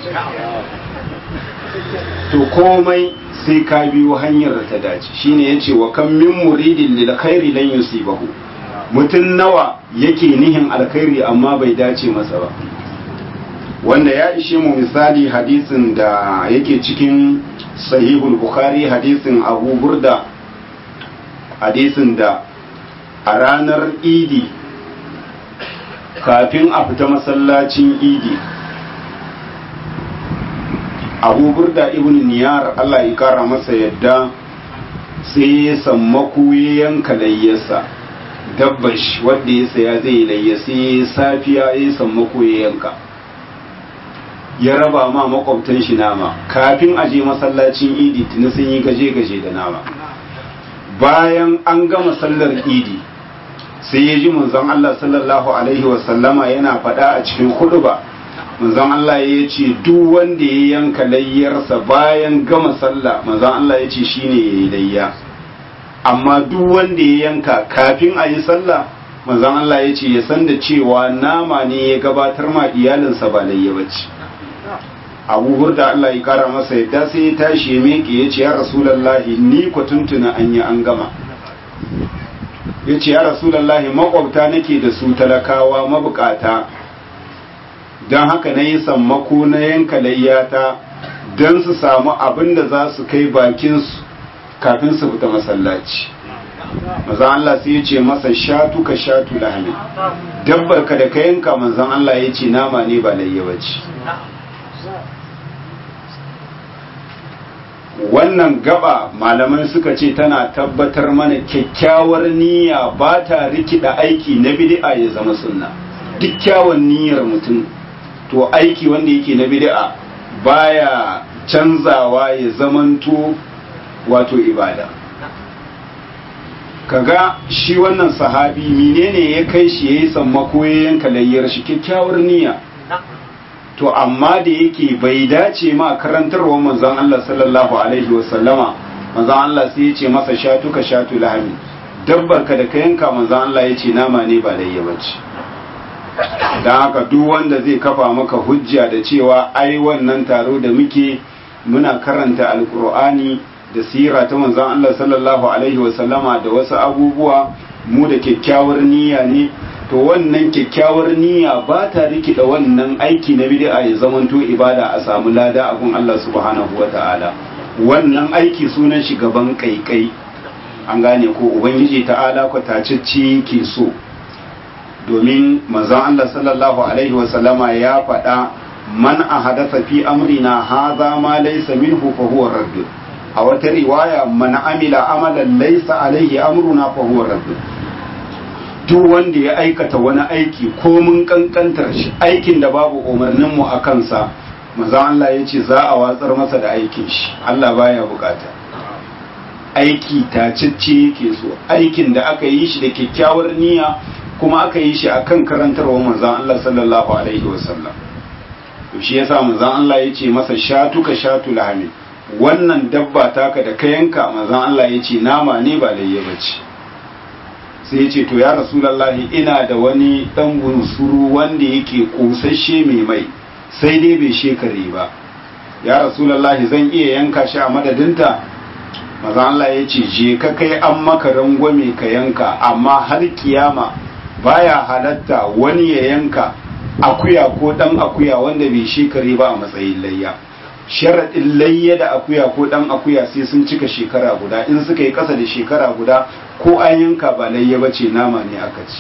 to komai sai ka biyo hanyar da ta dace shine yace wa kan min muridin lil khairi lan yusibahu mutun nawa yake nihin alkhairi amma bai dace masa ba wanda ya ishe mu misali hadisin da yake cikin sahihul bukhari hadisin abu burda hadisin da a ranar idi kafin a fita masallacin idi abu burda ibn niyar Allah ya kara masa yadda sai ya sammaku ya yanka layyarsa dabbash wadda ya saya zai layya sai ya safiya ya sammaku ya yanka ya raba ma makwabtan shi nama kafin a je masallacin idi tuni sun yi gaje-gaje da nama bayan an gama sallar idi sai ya ji manzon Allah sallallahu alaihi wasallama yana faɗa a cikin hudu ba manzon Allah ya ce duk wanda ya yanka layyarsa bayan gama sallah manzon Allah ya ce shine ya yi layya amma duk wanda ya yanka kafin a yi sallah manzon Allah ya ce ya san da cewa nama ne ya gabatar ma iyalinsa ba layya bace abu hurda Allah ya kara masa yadda sai ya tashi ya miƙe ya ce ya rasulallahi ni ku tuntuna an yi an gama ya ce ya rasulallahi makwabta nake da su talakawa mabukata don haka na yi sammako na yanka layyata don su samu abin da za su kai bakinsu kafin su fita masallaci mazan Allah sai ya ce masa shatu ka shatu lahami dabbar ka da ka yanka manzan Allah ya ce nama ne ba layya bace wannan gaba malaman suka ce tana tabbatar mana kyakkyawar niyya ba ta rikida aiki na bid'a ya zama sunna duk kyawun niyyar mutum to aiki wanda yake na bid'a baya canzawa ya zamanto wato ibada kaga shi wannan sahabi menene ya kai shi yayi sammako ya yanka layyar shi kyakkyawar niyya to amma da yake bai dace ma karantarwa manzon Allah sallallahu alaihi wasallama manzon Allah sai ya ce masa shatu ka shatu lahami dabbar ka da ka yanka manzon Allah ya ce nama ne ba layya bace dan haka duk wanda zai kafa maka hujja da cewa ai wannan taro da muke muna karanta alkur'ani da sira ta manzon Allah sallallahu alaihi wasallama da wasu abubuwa mu da kyakkyawar niyya ne to wannan kyakkyawar niyya ba ta rikida wannan aiki na bid'a ya zamanto ibada a samu lada a gun Allah subhanahu wata'ala wannan aiki sunan shi gaban kaikai an gane ko ubangiji ta'ala ko tacicci ke so domin manzon Allah sallallahu alaihi wasallama ya faɗa man ahadatha fi amrina hadha ma laysa minhu fa huwa radd a wata riwaya man amila amalan laysa alaihi amruna fa huwa radd duk wanda ya aikata wani aiki ko mun kankantar shi aikin da babu umarnin mu a kansa manzon Allah ya ce za a watsar masa da aikin shi Allah baya bukata aiki tacicce yake so aikin da aka yi shi da kyakkyawar niyya kuma aka yi shi akan karantarwa manzon Allah sallallahu alaihi wasallam to shi yasa manzon Allah ya ce masa shatu ka shatu lahami wannan dabba taka da ka yanka manzon Allah ya ce nama ne ba layya bace sai ya ce to ya rasulullahi ina da wani dan bunsuru wanda yake kosasshe mai mai sai dai bai shekare ba ya rasulullahi zan iya yanka shi a madadinta manzon Allah ya ce je ka kai an maka rangwame ka yanka amma har kiyama baya halatta wani ya yanka akuya ko dan akuya wanda bai shekare ba a matsayin layya sharaɗin layya da akuya ko dan akuya sai sun cika shekara guda in suka yi ƙasa da shekara guda ko an yanka ba layya ba ce nama ne aka ci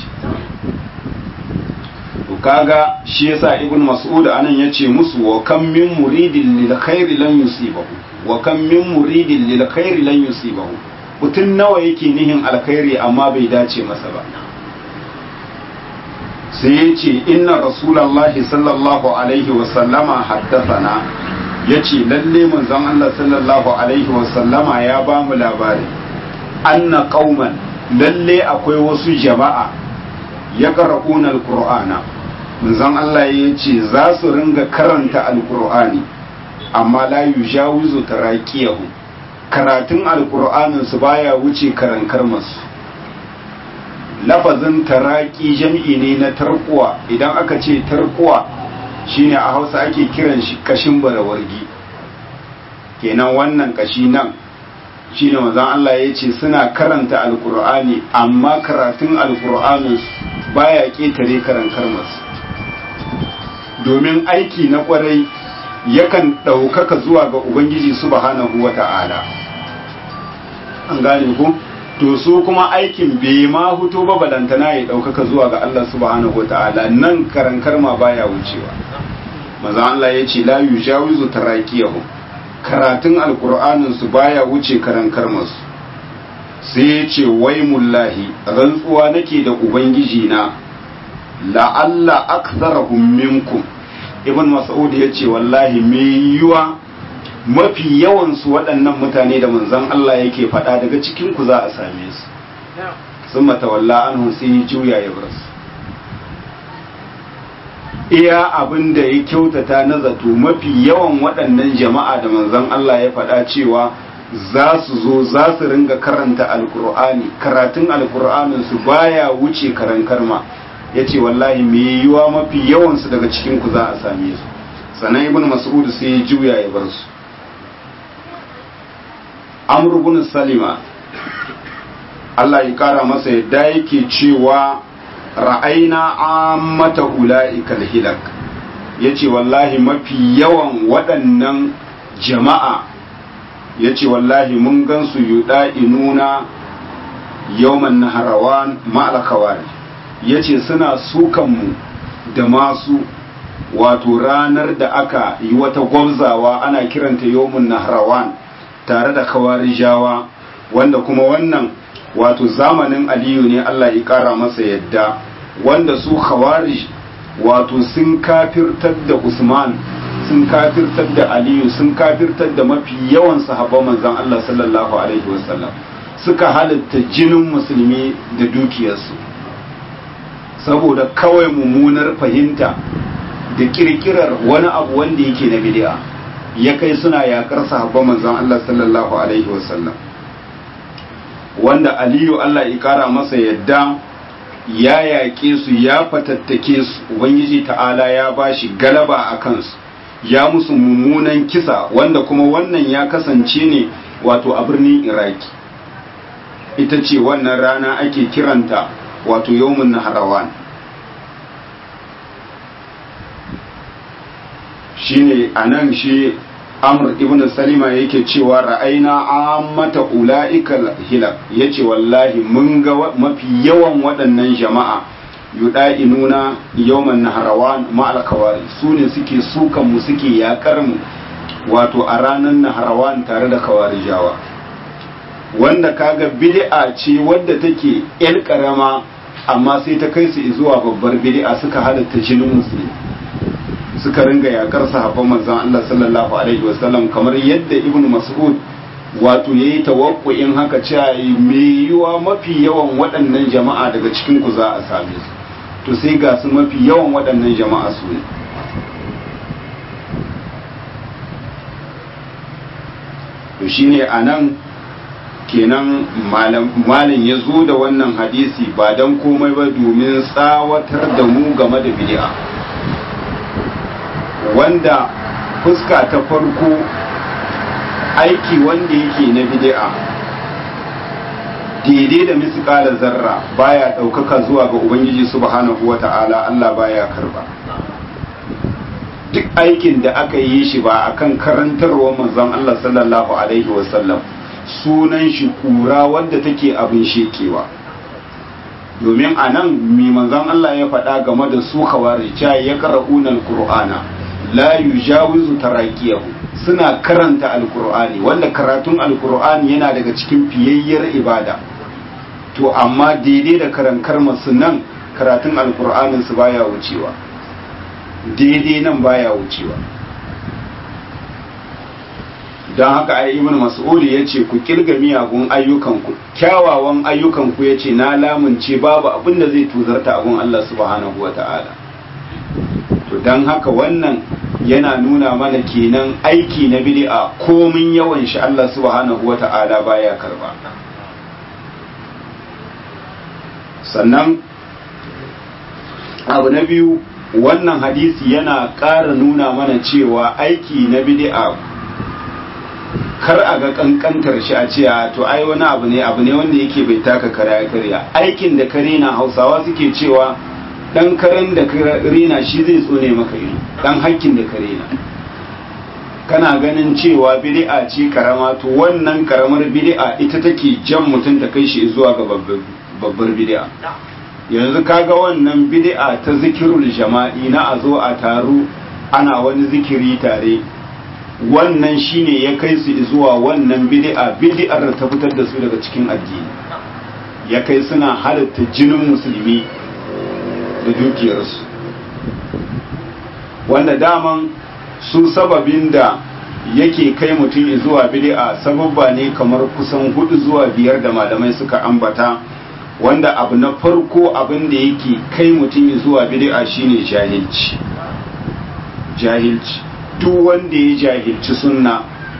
to kaga shi yasa ibn mas'ud anan yace musu wa kam min muridin lil khairi lan yusibahu wa kam min muridin lil khairi lan yusibahu mutun nawa yake nihin alkhairi amma bai dace masa ba sai yace inna rasulullahi sallallahu alaihi wa sallama haddathana yace lalle manzon Allah sallallahu alaihi wa sallama ya ba mu labari anna qauman lalle akwai wasu jama'a ya qara'una alqur'ana manzon Allah ya ce za su ringa karanta alqur'ani amma la yujawizu taraqiyahu karatun alqur'anin su baya wuce karankar masu lafazin taraki jam'i ne na tarkuwa idan aka ce tarkuwa shine a Hausa ake kiran shi kashin barawargi kenan wannan kashi nan shine manzon Allah ya ce suna karanta alqur'ani amma karatun alqur'anin baya ketare karankar masu domin aiki na kwarai yakan ɗaukaka zuwa ga Ubangiji subhanahu wa ta'ala. An gane ku? To su kuma aikin bai ma hutu ba balantana ya ɗaukaka zuwa ga Allah subhanahu wa ta'ala nan karankar ma baya wucewa. Maza Allah ya ce la yujawizu tarakiyahu karatun alkur'anin su baya wuce karankar masu. Sai ya ce wai mullahi rantsuwa nake da Ubangiji na la'alla aktsarahum minkum ibn mas'ud ya ce wallahi me yiwa mafi yawan su waɗannan mutane da manzon Allah yake faɗa daga cikin ku za a same su sun matawalla anhu sai ya juya ya bar su iya abin da ya kyautata na zato mafi yawan waɗannan jama'a da manzon Allah ya faɗa cewa za su zo za su ringa karanta alkur'ani karatun alkur'anin su baya wuce karan karma ya ce wallahi mai yiwuwa mafi yawansu daga cikinku za a same su sannan ibn mas'ud sai ya juya ya bar su amr ibn salima Allah ya kara masa yadda yake cewa ra'aina ammata ula'ikal hilak yace wallahi mafi yawan waɗannan jama'a yace wallahi mun gansu yuda'inuna yawman naharawan ma'al khawarij ya ce suna sukanmu da masu wato ranar da aka yi wata gwamzawa ana kiranta yomun nahrawan tare da kawarijawa wanda kuma wannan wato zamanin aliyu ne Allah ya kara masa yadda wanda su khawarij wato sun kafirtar da usman sun kafirtar da aliyu sun kafirtar da mafi yawan sahabban manzon Allah sallallahu alaihi wasallam suka halitta jinin musulmi da dukiyarsu saboda kawai mummunar fahimta da kirkirar wani abu wanda yake na bid'a ya kai suna yakar sahabban manzon Allah sallallahu alaihi wasallam wanda Aliyu Allah ya kara masa yadda ya yaƙe su ya fatattake su ubangiji ta'ala ya bashi galaba a kansu ya musu mummunan kisa wanda kuma wannan ya kasance ne wato a birnin iraki ita ce wannan rana ake kiranta wato yawmun naharawan shine anan shi amr ibn salima yake cewa ra'aina ammata ula'ikal hilak yace wallahi mun ga mafi yawan waɗannan jama'a yuda'inuna yawman naharawan ma'al kawari su ne suke sukan mu suke yakar mu wato a ranar naharawan tare da kawarijawa wanda kaga bid'a ce wadda take yar karama amma sai ta kai su zuwa babbar bid'a suka halatta jinin musulmi suka ringa yakar sahabban manzon Allah sallallahu alaihi wasallam kamar yadda ibnu mas'ud wato yayi tawakkuin haka cewa me yiwa mafi yawan waɗannan jama'a daga cikin ku za a same su to sai ga su mafi yawan waɗannan jama'a su ne to shine anan kenan malam ya zo da wannan hadisi ba don komai ba domin tsawatar da mu game da bid'a wanda fuska ta farko aiki wanda yake na bid'a daidai da misƙala zarra baya ɗaukaka zuwa ga ubangiji subhanahu wa ta'ala Allah baya karba duk aikin da aka yi shi ba akan karantarwa manzon Allah sallallahu alaihi wasallam sunan shi kura wanda take abin shekewa domin a nan mai manzon Allah ya faɗa game da su kawari cewa ya qara'una alqur'ana la yujawizu taraqiyahu suna karanta alqur'ani wanda karatun alqur'ani yana daga cikin fiyayyar ibada to amma daidai da karankar masu nan karatun alqur'anin su baya wucewa daidai nan baya wucewa don haka ai ibn mas'udi ya ce ku kirga miyagun ayyukanku kyawawan ayyukanku ya ce na lamunce babu abin da zai tuzarta abin Allah subhanahu wa ta'ala to don haka wannan yana nuna mana kenan aiki na bid'a komin yawan shi Allah subhanahu wa ta'ala baya karba sannan abu na biyu wannan hadisi yana ƙara nuna mana cewa aiki na bid'a kar a ga kankantar shi a ce to ai wani abu ne abu ne wanda yake bai taka kara ya karya aikin da kare na hausawa suke cewa dan karen da rena shi zai tsone maka ido dan hakkin da kare na kana ganin cewa bid'a ce karama to wannan karamar bid'a ita take jan mutum ta kai shi zuwa ga babbar bid'a yanzu kaga wannan bid'a ta zikirul jama'i na a zo a taru ana wani zikiri tare wannan shine ya kai su zuwa wannan bid'a bid'ar da ta fitar da su daga cikin addini ya kai suna halatta jinin musulmi da dukiyarsu wanda daman su sababin da yake kai mutum zuwa bid'a sababba ne kamar kusan hudu zuwa biyar da malamai suka ambata wanda abu na farko abin da yake kai mutum zuwa bid'a shine jahilci jahilci duk wanda ya jahilci sunna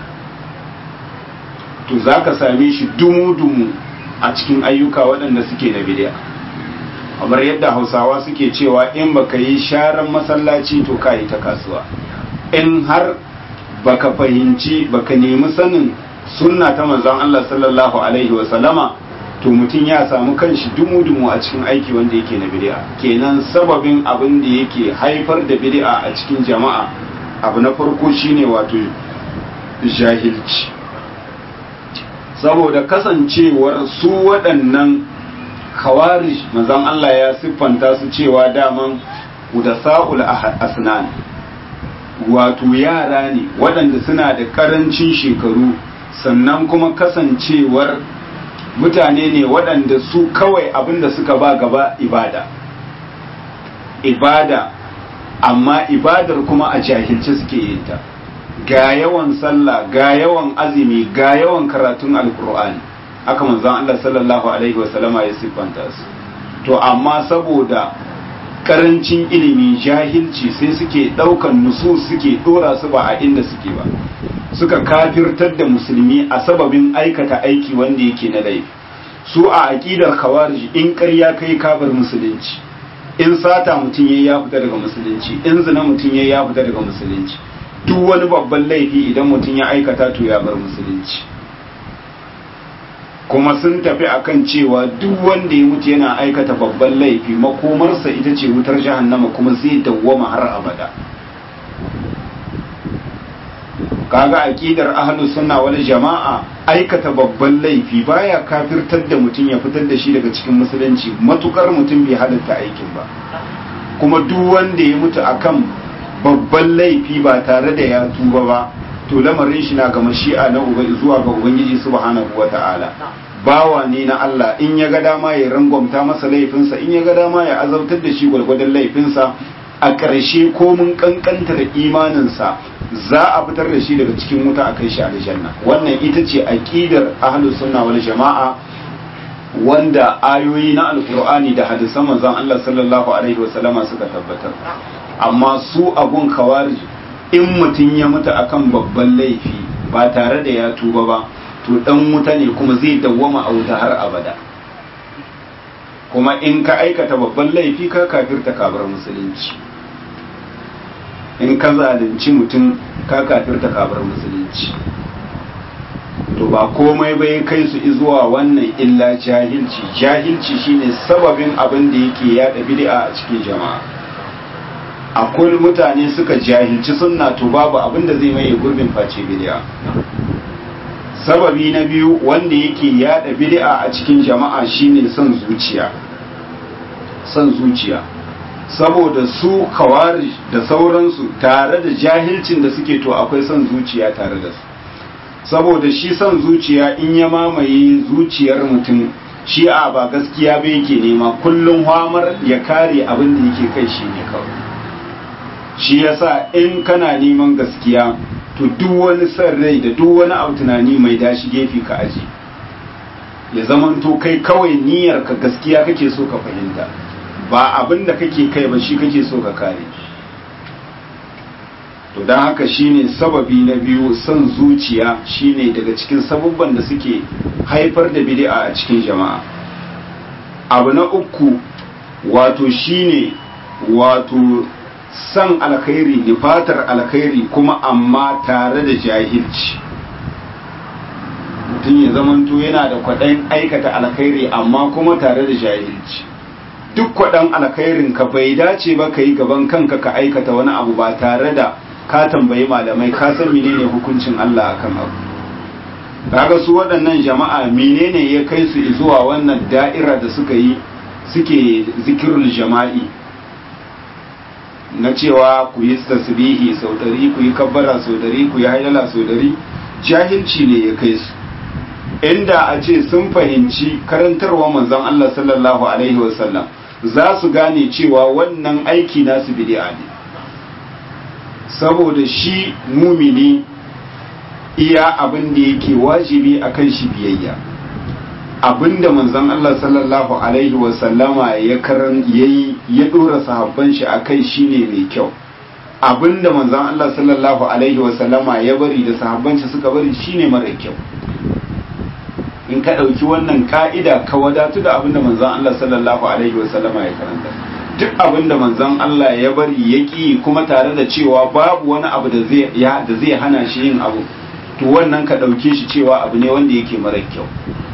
to za ka same shi dumu-dumu a cikin ayyuka waɗanda suke na bid'a kamar yadda hausawa suke cewa in baka yi sharan masallaci to ka yi ta kasuwa in har baka fahimci baka nemi sanin sunna ta manzon Allah sallallahu alaihi wasallama to mutum ya samu kanshi dumu-dumu a cikin aiki wanda yake na bid'a kenan sababin abin da yake haifar da bid'a a cikin jama'a abu na farko shine wato jahilci saboda kasancewar su waɗannan khawarij manzon Allah ya siffanta su cewa daman udasa'ul asnan wato yara ne waɗanda suna da ƙarancin shekaru sannan kuma kasancewar mutane ne waɗanda su kawai abinda suka ba gaba ibada ibada amma ibadar kuma a jahilce suke yin ta ga yawan sallah ga yawan azumi ga yawan karatun alkur'ani haka manzon Allah sallallahu alaihi wasallama ya siffanta su to amma saboda karancin ilimi jahilci sai suke daukan nusu suke dora su ba a inda suke ba suka kafirtar da musulmi a sababin aikata aiki wanda yake na laifi su a aqidar khawarij in ƙarya kai kabar musulunci in sata mutum yayi ya fita daga musulunci in zina mutum yayi ya fita daga musulunci duk wani babban laifi idan mutum ya aikata to ya bar musulunci kuma sun tafi akan cewa duk wanda ya mutu yana aikata babban laifi makomarsa ita ce wutar jahannama kuma zai dawwama har abada kaga aqidar ahlus sunna wal jama'a aikata babban laifi baya kafirtar da mutum ya fitar da shi daga cikin musulunci matukar mutum bai halatta aikin ba kuma duk wanda ya mutu akan babban laifi ba tare da ya tuba ba to lamarin shi na ga mashi'a na zuwa ga ubangiji subhanahu wata'ala bawa ne na Allah in ya ga dama ya rangwamta masa laifinsa in ya ga dama ya azabtar da shi gwargwadon laifinsa a ƙarshe ko mun kankantar imaninsa za a fitar da shi daga cikin wuta a kai shi aljanna wannan ita ce aqidar ahlus sunna wal jama'a wanda ayoyi na alqur'ani da hadisan manzon Allah sallallahu alaihi wasallama suka tabbatar amma su abun khawarij in mutum ya mutu akan babban laifi ba tare da ya tuba ba to dan wuta ne kuma zai dawwama a wuta har abada kuma in ka aikata babban laifi ka kafirta kabar musulunci in ka zalunci mutum ka kafirta kabar musulunci to ba komai bai kai su zuwa wannan illa jahilci jahilci shine sababin abin da yake yada bid'a a cikin jama'a akwai mutane suka jahilci sunna to babu abin da zai maye gurbin face bid'a sababi na biyu wanda yake yada bid'a a cikin jama'a shine son zuciya son zuciya saboda su kawari da sauransu tare da jahilcin da suke to akwai son zuciya tare da su saboda shi son zuciya in ya mamaye zuciyar mutum shi a ba gaskiya ba yake nema kullum hamar ya kare abin da yake kai shi ne kawai shi yasa in kana neman gaskiya to duk wani son rai da duk wani abu tunani mai dashi gefe ka aji ya zamanto kai kawai niyyar ka gaskiya kake so ka fahimta ba abin da kake kai ba shi kake so ka kare to don haka shine sababi na biyu son zuciya shine daga cikin sabubban da suke haifar da bid'a a cikin jama'a abu na uku wato shine wato san alkhairi nufatar alkhairi kuma amma tare da jahilci mutum ya zamanto yana da kwaɗayin aikata alkhairi amma kuma tare da jahilci duk kwaɗan alkhairin ka bai dace ba ka yi gaban kanka ka aikata wani abu ba tare da ka tambayi malamai ka san menene hukuncin Allah akan abu kaga su waɗannan jama'a menene ya kai su zuwa wannan da'ira da suka yi suke zikirul jama'i na cewa ku yi tasbihi sau ɗari ku yi kabbara sau ɗari ku yi hailala sau ɗari jahilci ne ya kai su inda a ce sun fahimci karantarwa manzon Allah sallallahu alaihi wasallam za su gane cewa wannan aiki nasu bid'a ne saboda shi mumini iya abin da yake wajibi akan shi biyayya abinda manzon Allah sallallahu alaihi wasallama ya karan yayi ya dora sahabban shi akai shine mai kyau abinda manzon Allah sallallahu alaihi wasallama ya bari da sahabban shi suka bari shine mara kyau in ka ɗauki wannan ka'ida ka wadatu da abinda manzon Allah sallallahu alaihi wasallama ya karanta duk abinda manzon Allah ya bari ya ƙi kuma tare da cewa babu wani abu da zai da zai hana shi yin abu to wannan ka ɗauke shi cewa abu ne wanda yake mara kyau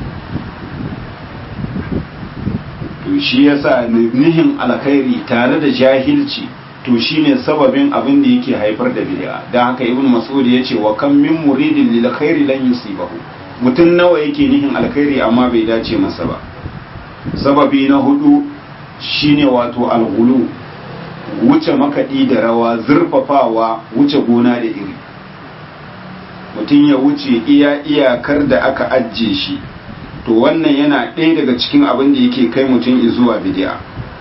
to shi yasa nihin alkhairi tare da jahilci to shine sababin abin da yake haifar da bid'a dan haka ibn mas'ud yace wa kam min muridin lil khairi lan yusibahu mutum nawa yake nihin alkhairi amma bai dace masa ba sababi na hudu shine wato alghulu wuce makaɗi da rawa zurfafawa wuce gona da iri mutum ya wuce iya iyakar da aka ajiye shi to wannan yana ɗaya daga cikin abin da yake kai mutum zuwa bidi'a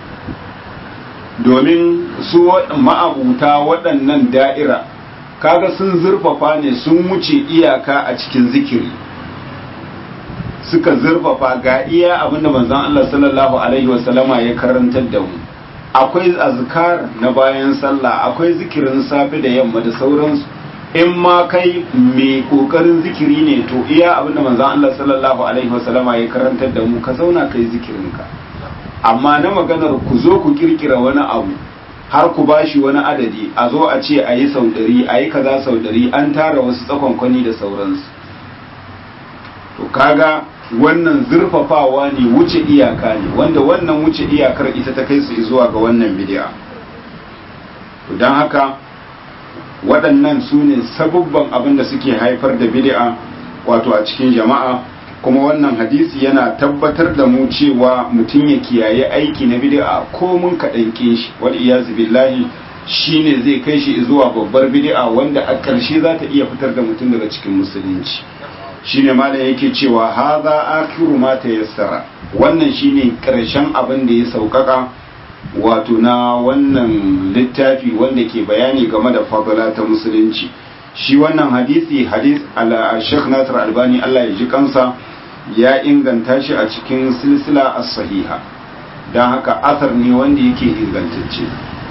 domin su ma'abuta waɗannan da'ira kaga sun zurfafa ne sun wuce iyaka a cikin zikiri suka zurfafa ga iya abinda manzon Allah sallallahu alaihi wasallama ya karantar da mu akwai azkar na bayan sallah akwai zikirin safe da yamma da sauransu in ma kai mai kokarin zikiri ne to iya abinda manzon Allah sallallahu alaihi wasallama ya karantar da mu ka zauna kai zikirinka amma na maganar ku zo ku kirkira wani abu har ku bashi wani adadi a zo a ce a yi sau ɗari a yi kaza sau ɗari an tara wasu tsakonkwani da sauransu to kaga wannan zurfafawa ne wuce iyaka ne wanda wannan wuce iyakar ita ta kai su zuwa ga wannan bidi'a to don haka waɗannan su ne sabubban abin da suke haifar da bidi'a wato a cikin jama'a kuma wannan hadisi yana tabbatar da mu cewa mutum ya kiyaye aiki na bid'a ko mun kaɗan shi wal iyazu billahi shine zai kai shi zuwa babbar bid'a wanda a ƙarshe za ta iya fitar da mutum daga cikin musulunci shine malam yake cewa hadha akhiru ma tayassara wannan shine ƙarshen abin da ya sauƙaƙa wato na wannan littafi wanda ke bayani game da fadala ta musulunci shi wannan hadisi hadis ala Sheikh Nasir Albani Allah ya ji kansa ya inganta shi a cikin silsila as-sahiha don haka asar ne wanda yake ingantacce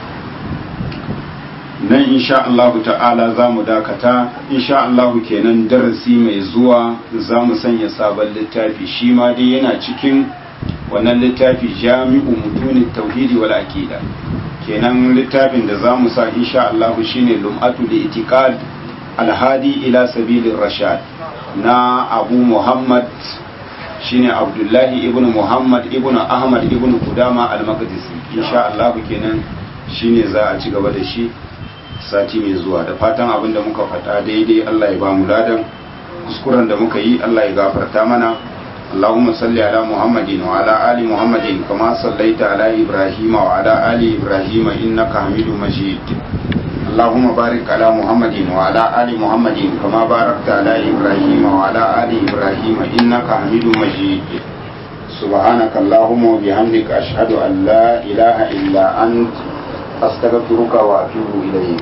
nan insha Allah ta'ala za mu dakata insha Allah kenan darasi mai zuwa za mu sanya sabon littafi shi ma dai yana cikin wannan littafi jami'u mutuni tauhidi wal aqida kenan littafin da za mu sa insha Allah shine lum'atu li itiqad alhadi ila sabilin rashad na abu muhammad shine abdullahi ibn muhammad ibn ahmad ibn kudama al-maqdisi insha Allah kenan shine za a ci gaba da shi sati mai zuwa da fatan abin da muka faɗa daidai Allah ya ba mu ladan kuskuren da muka yi Allah ya gafarta mana اللهم صل على محمد وعلى آل محمد كما صليت على إبراهيم وعلى آل إبراهيم إنك حميد مجيد اللهم بارك على محمد وعلى آل محمد كما باركت على إبراهيم وعلى آل إبراهيم إنك حميد مجيد سبحانك اللهم وبحمدك أشهد أن لا إله إلا أنت أستغفرك وأتوب إليك